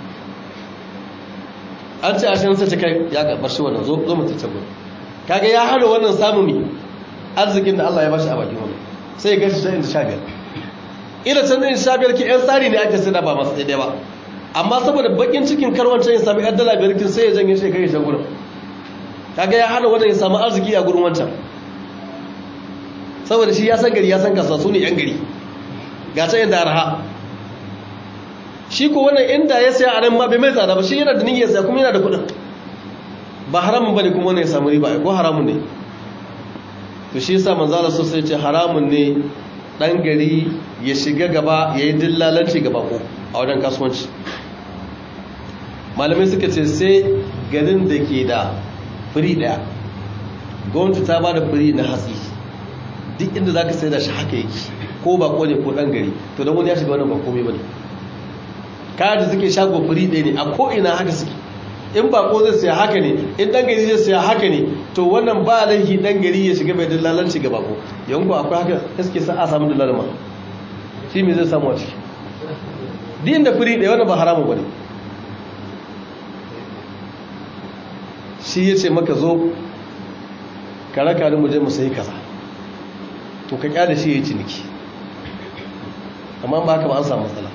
an ce ashirin sai ta kai ya bar shi wannan zo zo mu tai can gudun kaga ya hana wannan samu mi arzikin da Allah ya bashi a bakin wannan sai ya gashi sai sha biyar ila can din sha biyar ki yan tsari ne ake sai da ba masu daidai ba amma saboda bakin cikin karwancin ya sami yan dala biyar kin sai ya janye shi kai shan gudun kaga ya hana wannan ya samu arziki a gurin wancan saboda shi ya san gari ya san kasuwa su ne yan gari ga ta yadda arha shi ko wannan inda ya saya a nan ma bai mai tsada ba shi yana da niyyar saya kuma yana da kuɗin ba haramun bane kuma wannan ya samu riba ko haramun ne to shi yasa manzo Allah sosai ce haramun ne dan gari ya shiga gaba yayi dillalanci gaba ko a wajen kasuwanci malamai suka ce sai garin da ke da firi daya gwamnati ta ba da firi na hatsi duk inda za ka sai da shi haka yake ko ba ne ko ɗan gari to don wani ya shiga wannan ba komai ba ne kayan da suke shago firi ɗaya ne a ko'ina haka suke in ba ko zai saya haka ne in ɗan gari zai saya haka ne to wannan ba laifi ɗan gari ya shiga mai dillalanci ga bako yanku akwai haka suke sa a samu dillalma shi me zai samu a ciki duk inda firi ɗaya wannan ba haramun ba ne shi ya ce maka zo ka raka ni mu je mu sayi kaza to ka kyale shi ya yi ciniki amma ba haka ba an samu matsala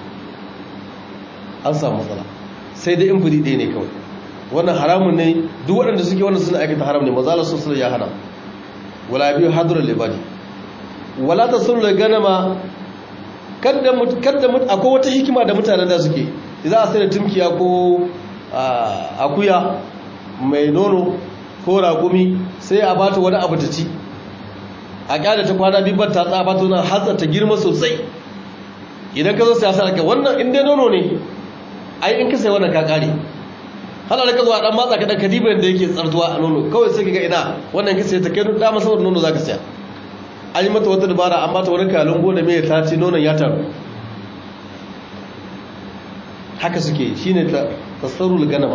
an samu matsala sai dai in furi ɗaya ne kawai wannan haramun ne duk waɗanda suke wannan suna aikata haram ne mazalar sun suna ya hana wala biyu hadurar libani wala ta sun gana ma kadda akwai wata hikima da mutanen da suke za a sai da tumkiya ko akuya mai nono ko ragumi sai a bata wani abu ta ci a kyada ta kwana biyu ta tsaba bata wani hatsa ta girma sosai idan ka zo sai sa ka wannan inda nono ne ai in ka sai wannan ka kare hala da ka zuwa dan matsa ka dan kadiban da yake tsartuwa a nono kawai sai ka ga ina wannan ka sai ta kai da masa nono zaka saya an yi mata wata dabara an bata wani kalungo da mai ta ci nonon ya taru haka suke shine tasarrul ganama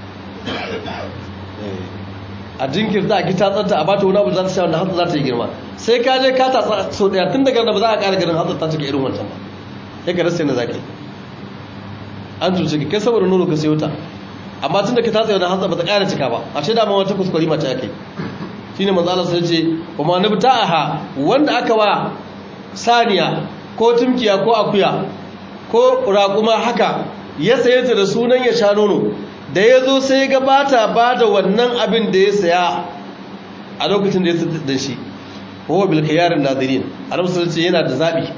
a jinkirta a kita tsanta a bata wani abu za ta sha wanda hatsa za ta yi girma sai ka je ka tatsa so daya tun daga ba za a ƙara ganin hatsa ta cika irin wancan ba ya ka rasa yana za ka yi an cuce ka kai saboda nono ka sayo ta amma tun da ka tatsa wani hatsa ba ta ƙara cika ba a ce dama wata kuskure mace ake shi ne manzala sai ce ba ma nufi ta aha wanda aka wa saniya ko tumkiya ko akuya ko raƙuma haka ya saye ta da sunan ya sha nono da ya zo sai ga bata ba da wannan abin da ya saya a lokacin da ya da shi kowa bilkiyarin nadirin a ce yana da zaɓi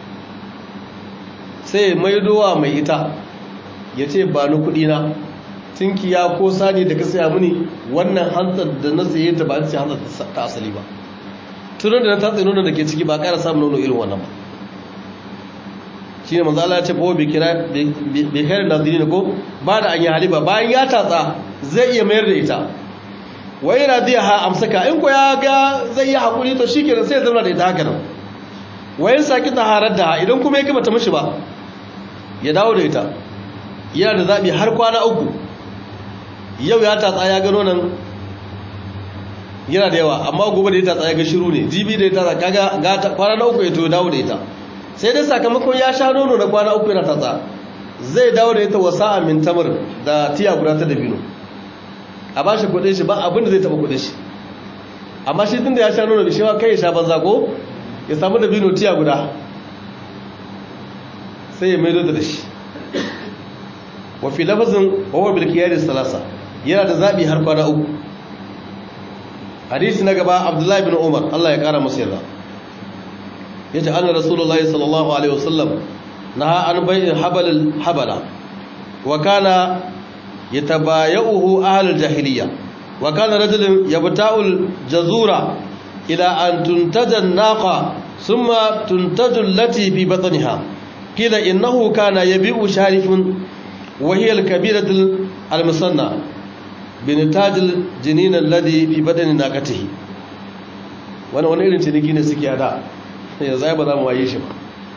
sai maidowa mai ita ya ce ba ni kuɗina tinkiya ko sani da ka saya mini wannan hantar da na saye ta ba ce hantar ta asali ba tunan da na tatsi nono da ke ciki ba ƙara samun nono irin wannan ba shi ne manzala ya ce ba bai kare naziri ko ba da an yi haliba bayan ya tatsa zai iya mayar da ita wai na zai ha amsaka in ko ya ga zai yi haƙuri to shi kenan sai ya zauna da ita haka nan wayan saki ta harar da idan kuma ya gaba ta mashi ba ya dawo da ita yana da zaɓi har kwana uku yau ya tatsa ya gano nan yana da yawa amma gobe da ya tatsa ya ga shiru ne jibi da ya tatsa kaga kwana na uku ya to dawo da ita sai dai sakamakon ya sha nono na kwana uku yana tatsa zai dawo da ita wasa a mintamar da tiya guda ta dabino a ba shi kudin shi ba abin da zai taba kudin shi amma shi tun da ya sha nono da shi ma kai ya sha banza ko ya samu dabino tiya guda sai ya maido da shi wafi lafazin wawa bilkiyar salasa yana da zaɓi har kwana uku hadisi na gaba abdullahi bin umar allah ya ƙara masu yarda ya ce annar rasulullahi sallallahu alaihi wasallam na an bayin habalin habala wa kana ya tabaya'uhu ahalar jahiliya wa kana rajulun ya bita'ul jazura ila an tuntajan naqa summa tuntajul lati fi batniha qila innahu kana yabi'u sharifun wa hiya al-kabiratu al-musanna bin tajil jinin alladhi fi badani naqatihi wani wani irin ciniki ne suke hada ya zai ba za mu waye shi ba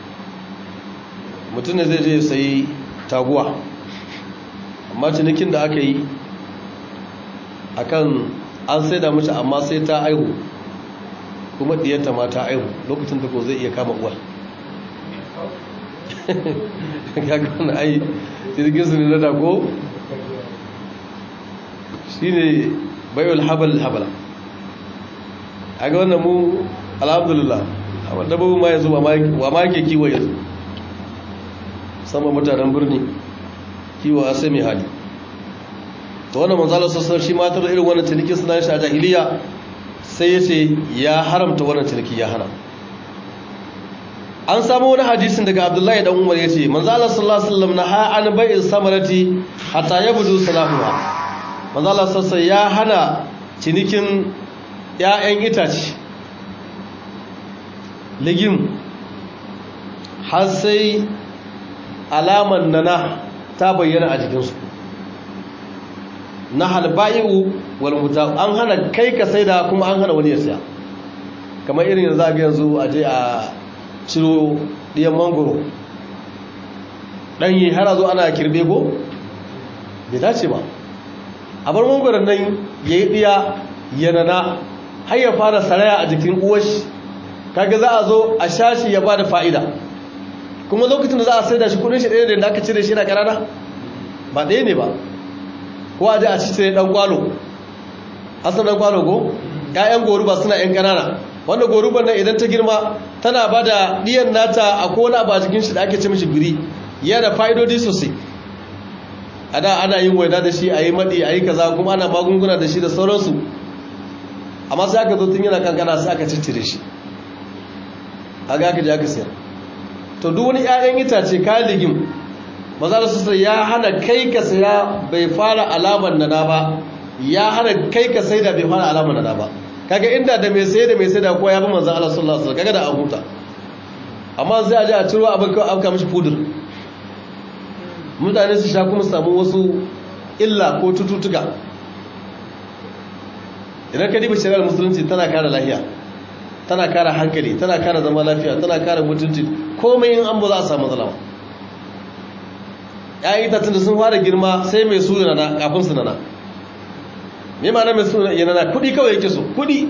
mutum ne zai je sayi taguwa amma cinikin da aka yi akan an sai da mace amma sai ta aihu kuma diyanta ma ta aihu lokacin da ko zai iya kama uwar kaga wani ai jirgin su ne na dago shi ne bayul habal habala a ga wannan mu alhamdulillah a wadda babu ma yanzu wa ma ke kiwo yanzu sama mutanen birni kiwo a sami hali ta wannan manzala sassar shi matar irin wannan cinikin suna shi a jahiliya sai ya ce ya haramta wannan ciniki ya hana an samu wani hadisin daga abdullahi dan umar ya ce manzala sallallahu alaihi wasallam na ha an bai'in samarati hatta yabdu salahuha manzala sassa ya hana cinikin ‘ya'yan itace ligim har sai alaman nana ta bayyana a jikinsu na halba'i'u walmuta an hana kai ka sai da kuma an hana wani ya siya kamar irin yanzu a yanzu a je a ciro ɗiyan mangoro ɗanyi har a zo ana kirbe ko? bai dace ba a bar mangoron nan ya yi ɗiya yanana har ya fara saraya a jikin uwashi kaga za a zo a shashi ya ba da fa'ida kuma lokacin da za a sai da shi kudin shi ɗaya da aka cire shi na ƙarana ba ɗaya ne ba ko a ji a cikin ɗan kwalo asan ɗan kwalo ko ‘ya'yan goruba suna ‘yan ƙanana wanda goruban nan idan ta girma tana ba da ɗiyan nata a kowane abu a jikin shi da ake ce mishi biri yana fa'idodi sosai a da ana yin waina da shi a yi maɗi a yi kaza kuma ana magunguna da shi da sauransu amma sai aka zo tun yana kankana sai aka ciccire shi a ga aka ji aka siyar to duk wani 'ya'yan itace kayan ligim maza da sosai ya hana kai ka saya bai fara alamar nana ba ya hana kai ka sai da bai fara alamar nana ba kaga inda da mai sai da mai sai da kowa ya bi manzan Allah sallallahu alaihi wasallam kaga da an huta amma sai a je a ciro abin kawai afka mishi fudur mutane su sha kuma samu wasu illa ko cututtuka idan ka diba shari'ar musulunci tana kare lafiya tana kare hankali tana kare zama lafiya tana kare mutunci komai in an ba za a samu zalama ya itacen da sun fara girma sai mai su nana kafin su nana me ma na mai su nana kudi kawai yake so kudi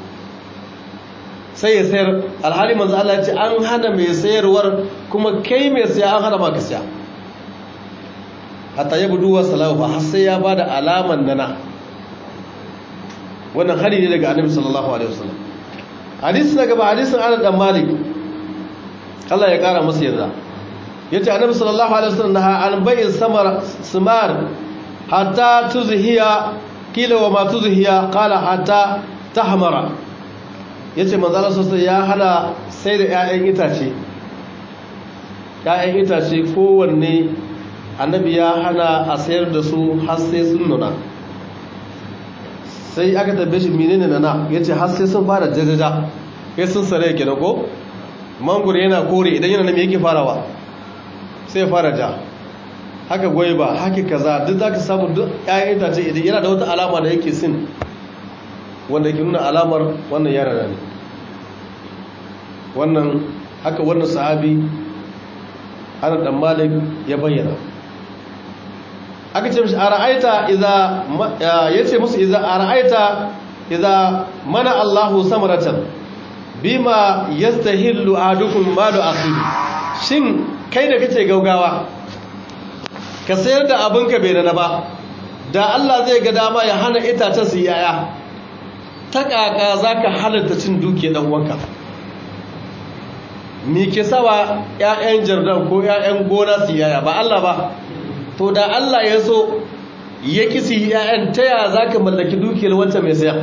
sai ya sayar alhali manzo Allah ya ce an hana mai sayarwar kuma kai mai saya an hana maka saya hatta ya budu wa salahu har sai ya bada alaman nana wannan hari ne daga annabi sallallahu alaihi wasallam hadisi na gaba hadisin Anas dan Malik Allah ya kara masa yarda yace annabi sallallahu alaihi wasallam naha an bai'in samar simar hatta tuzhiya kila wa ma tuzhiya qala hatta tahmara yace manzo Allah sosai ya hana sai da ƴaƴan itace ƴaƴan itace kowanne annabi ya hana a sayar da su har sai sun nuna sai aka tabbe shi menene nana yace har sai sun fara jajaja kai sun sare kenan ko mangoro yana kore idan yana nan me yake farawa sai fara ja haka gwaiba haka kaza duk zaka samu duk ƴaƴan itace idan yana da wata alama da yake sin wanda yake nuna alamar wannan yara ne wannan haka wannan sahabi Anas dan Malik ya bayyana aka ce mishi ara'aita idza yace musu idza ara'aita idza mana Allahu samaratan bima yastahillu ahadukum malu akhihi shin kai da kace gaugawa ka sayar da abinka bai rana ba da Allah zai ga dama ya hana itacen su yaya ta kaka zaka halarta cin duke dan uwanka me ke sawa ƴaƴan jardan ko ƴaƴan gona su yaya ba Allah ba to da Allah ya so ya kisi ƴaƴan ta ya zaka mallaki dukiyar wancan mai saya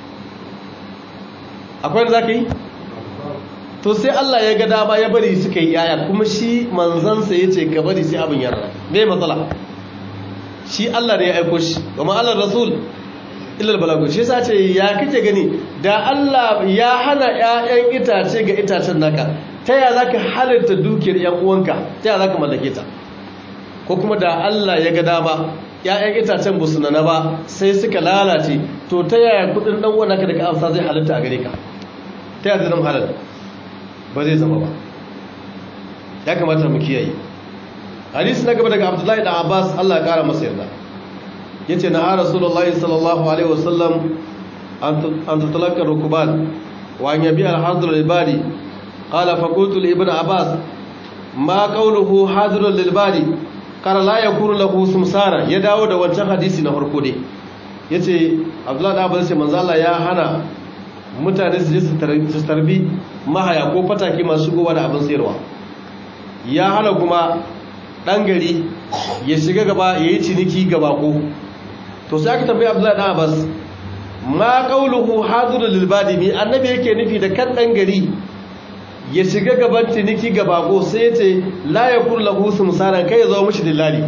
akwai da zaka yi to sai Allah ya ga dama ya bari suka yi yaya kuma shi manzansa ya ce ka bari sai abin yarda me matsala shi Allah ne ya aiko shi kuma Allah rasul illal balagu shi yasa ce ya kake gani da Allah ya hana ƴaƴan itace ga itacen naka ta ya zaka halarta dukiyar ƴan uwanka ta ya zaka mallake ta ko kuma da Allah ya ga dama ƴaƴan itacen ba su nana ba sai suka lalace to ta yaya kudin dan uwan naka da ka amsa zai halarta a gare ka ta yaya zai zama halal ba zai zama ba ya kamata mu kiyaye hadisi na gaba daga abdullahi da abbas allah ya kara masa yarda ya ce na rasulullahi sallallahu alaihi wasallam an tutalakar rukuban wa an yabi alhazir lilbari qala fakultu li ibn abbas ma qawluhu hadirul lilbari qala la yakunu lahu sumsara ya dawo da wancan hadisi na farko dai yace abdullahi da abbas ce manzo Allah ya hana mutane su je su tarbi mahaya ko fataki masu shigowa da abin sayarwa ya hana kuma ɗan gari ya shiga gaba ya yi ciniki gaba ko to sai aka tambayi abdullahi ɗan abbas ma ƙauluhu haduru lilbadi mi annabi yake nufi da kan ɗan gari ya shiga gaban ciniki gaba ko sai ya ce la ya kuru lahu musaran kai ya zo mashi dillali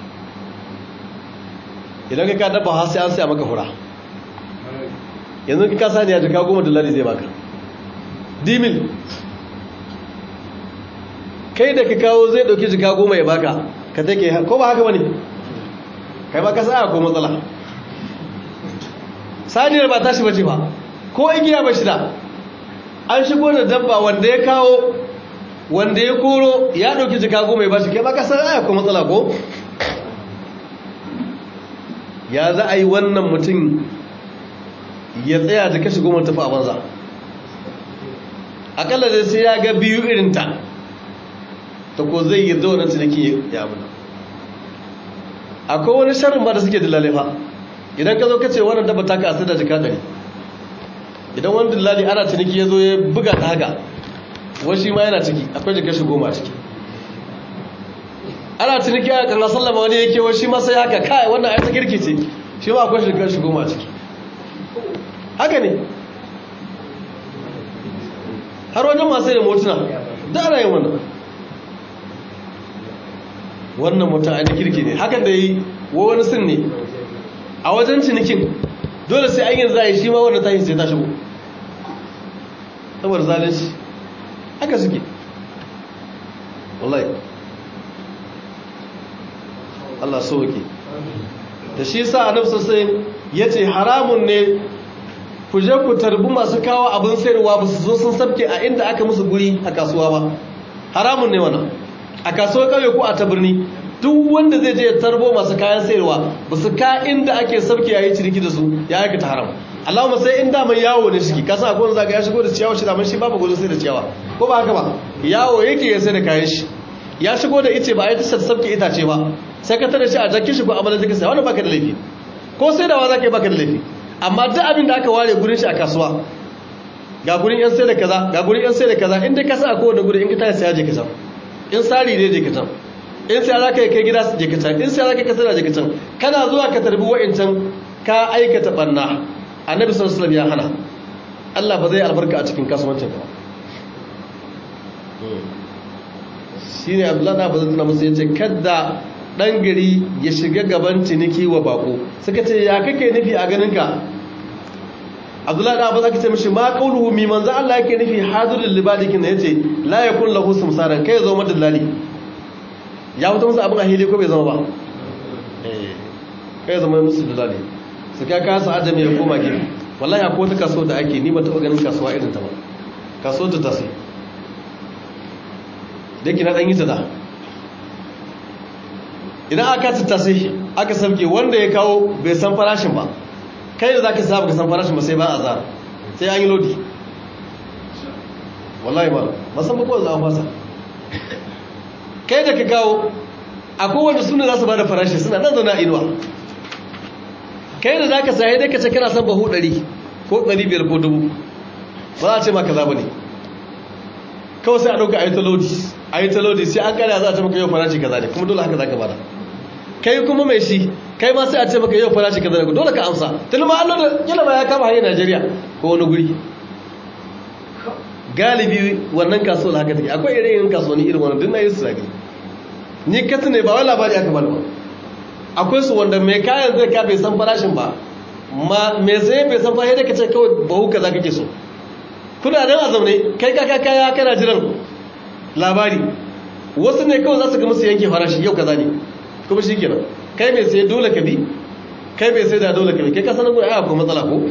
idan ka ka dabba har sai an sai maka fura yanzu ka kasa ne ya jika goma dillali zai baka dimil kai da ka kawo zai dauki jika goma ya baka ka take ko ba haka wani kai ba ka sa ko matsala saniyar ba tashi bace ba ko igiya ba shi da an shigo da dabba wanda ya kawo wanda ya koro ya dauki jika goma ya bashi kai ba ka sa aya ko matsala ko ya za a yi wannan mutum ya tsaya da kashi goma tafi a banza akalla dai sai ya ga biyu irinta ta ko zai yi zaunar ciniki ya abu akwai wani sharin ba da suke dillalai fa idan ka zo ka ce wannan dabba ta ka asir da jika ɗari idan wani dillali ana ciniki ya zo ya buga ta haka washi ma yana ciki akwai jika shi goma ciki ana ciniki a kan sallama wani yake washi ma sai haka kai wannan aisa girki ce shi ma akwai jika shi goma ciki haka ne har wajen masu da motuna da ana yin wannan wannan mutum ainihin kirki ne hakan da yi wa wani sin ne a wajen cinikin dole sai an yin za a yi shi ma wanda ta yi sai ta shigo saboda zalunci haka suke wallahi Allah sauke da shi sa annabi sosai ya ce haramun ne ku je ku tarbi masu kawo abin sayarwa ba su zo sun sabke a inda aka musu guri a kasuwa ba haramun ne wannan a kasuwar kauye ko a ta birni duk wanda zai je ya tarbo masu kayan sayarwa ba su ka inda ake sabke yayi ciniki da su ya aikata haram Allahumma sai inda mai yawo ne shi ka san akwai wanda zaka ya shigo da ciyawa shi da man shi babu gurin sai da ciyawa ko ba haka ba yawo yake ya sai da kayan shi ya shigo da ice ba a yi ta sabke itace ba sai ka tare shi a jakin shi ko amalan zaka sai wannan baka da laifi ko sai da wa zaka yi baka da laifi amma duk abin da aka ware gurin shi a kasuwa ga gurin yan sai da kaza ga gurin yan sai da kaza inda ka sa a kowane gurin in ka tashi sai ya je ka sa in sari ne je ka can in sai za ka yi kai gida je ka can in sai za ka yi kasar je ka can kana zuwa ka tarbi wa'incan ka aikata banna annabi sallallahu alaihi ya hana Allah ba zai albarka a cikin kasuwancin ka shine Abdullahi da bazan tuna musu yace kadda dan gari ya shiga gaban ciniki wa bako suka ce ya kake nufi a ganin ka Abdullahi da bazan kace mishi ma qauluhu mi manzo Allah yake nufi hadirul libadikin ne yace la yakun lahu sumsaran kai zo madallali ya fito musu abin a hili ko bai zama ba eh kai zama musu dalali su ka kasa ajami ya koma gefe wallahi akwai wata kaso da ake ni ba taɓa ganin kasuwa irin ta ba kaso ta tasi da yake na ɗan yi ta da idan aka tattase aka sauke wanda ya kawo bai san farashin ba kai da za ka saba ka san farashin ba sai ba a za sai an yi lodi wallahi ba masan ba kawai za a fasa kai da ka kawo akwai wanda suna za su ba da farashi suna nan zana inuwa kai da za ka saye da ka ce kana son bahu 100 ko 500 ko dubu ba za a ce ma kaza ba ne kawai sai a ɗauka a yi talodi a yi talodi sai an kare za a ce maka yau farashi kaza ne kuma dole haka za ka bada kai kuma mai shi kai ma sai a ce maka yau farashi kaza ne dole ka amsa tun ma allo da yana ba ya kama hanyar najeriya ko wani guri galibi wannan kasuwar haka take akwai irin kasuwanni irin wannan dinna yin su zagi ni kasu ne ba wai labari aka bani ba akwai su wanda mai kayan zai ka bai san farashin ba ma mai sai bai san farashin da ka ce kawai bahu kaza kake so kuna nan a zaune kai kaka kaya kana jiran labari wasu ne kawai za su ga musu yanke farashi yau kaza ne kuma shi kenan kai mai sai dole ka bi kai mai sai da dole ka bi kai ka sanar gudu ai akwai matsala ko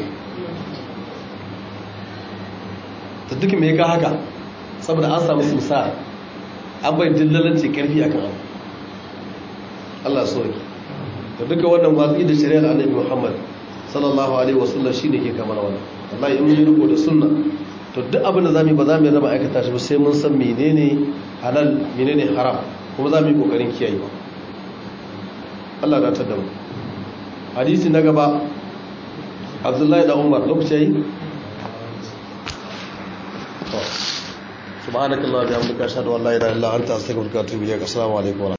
ta duk mai ka haka saboda an samu simsa an bai dillalanci karfi akan abu Allah so yake da duka wannan watsi da shari'ar annabi Muhammad sallallahu alaihi wasallam shine ke kamar wannan wallahi in mun riko da sunna to duk abin da zamu ba zamu raba aikata shi ba sai mun san menene halal menene haram kuma zamu yi kokarin kiyayewa Allah ya tada mu hadisi na gaba Abdullahi da Umar lokaci yi سبحانك اللهم وبحمدك اشهد ان لا اله الا انت استغفرك واتوب اليك السلام عليكم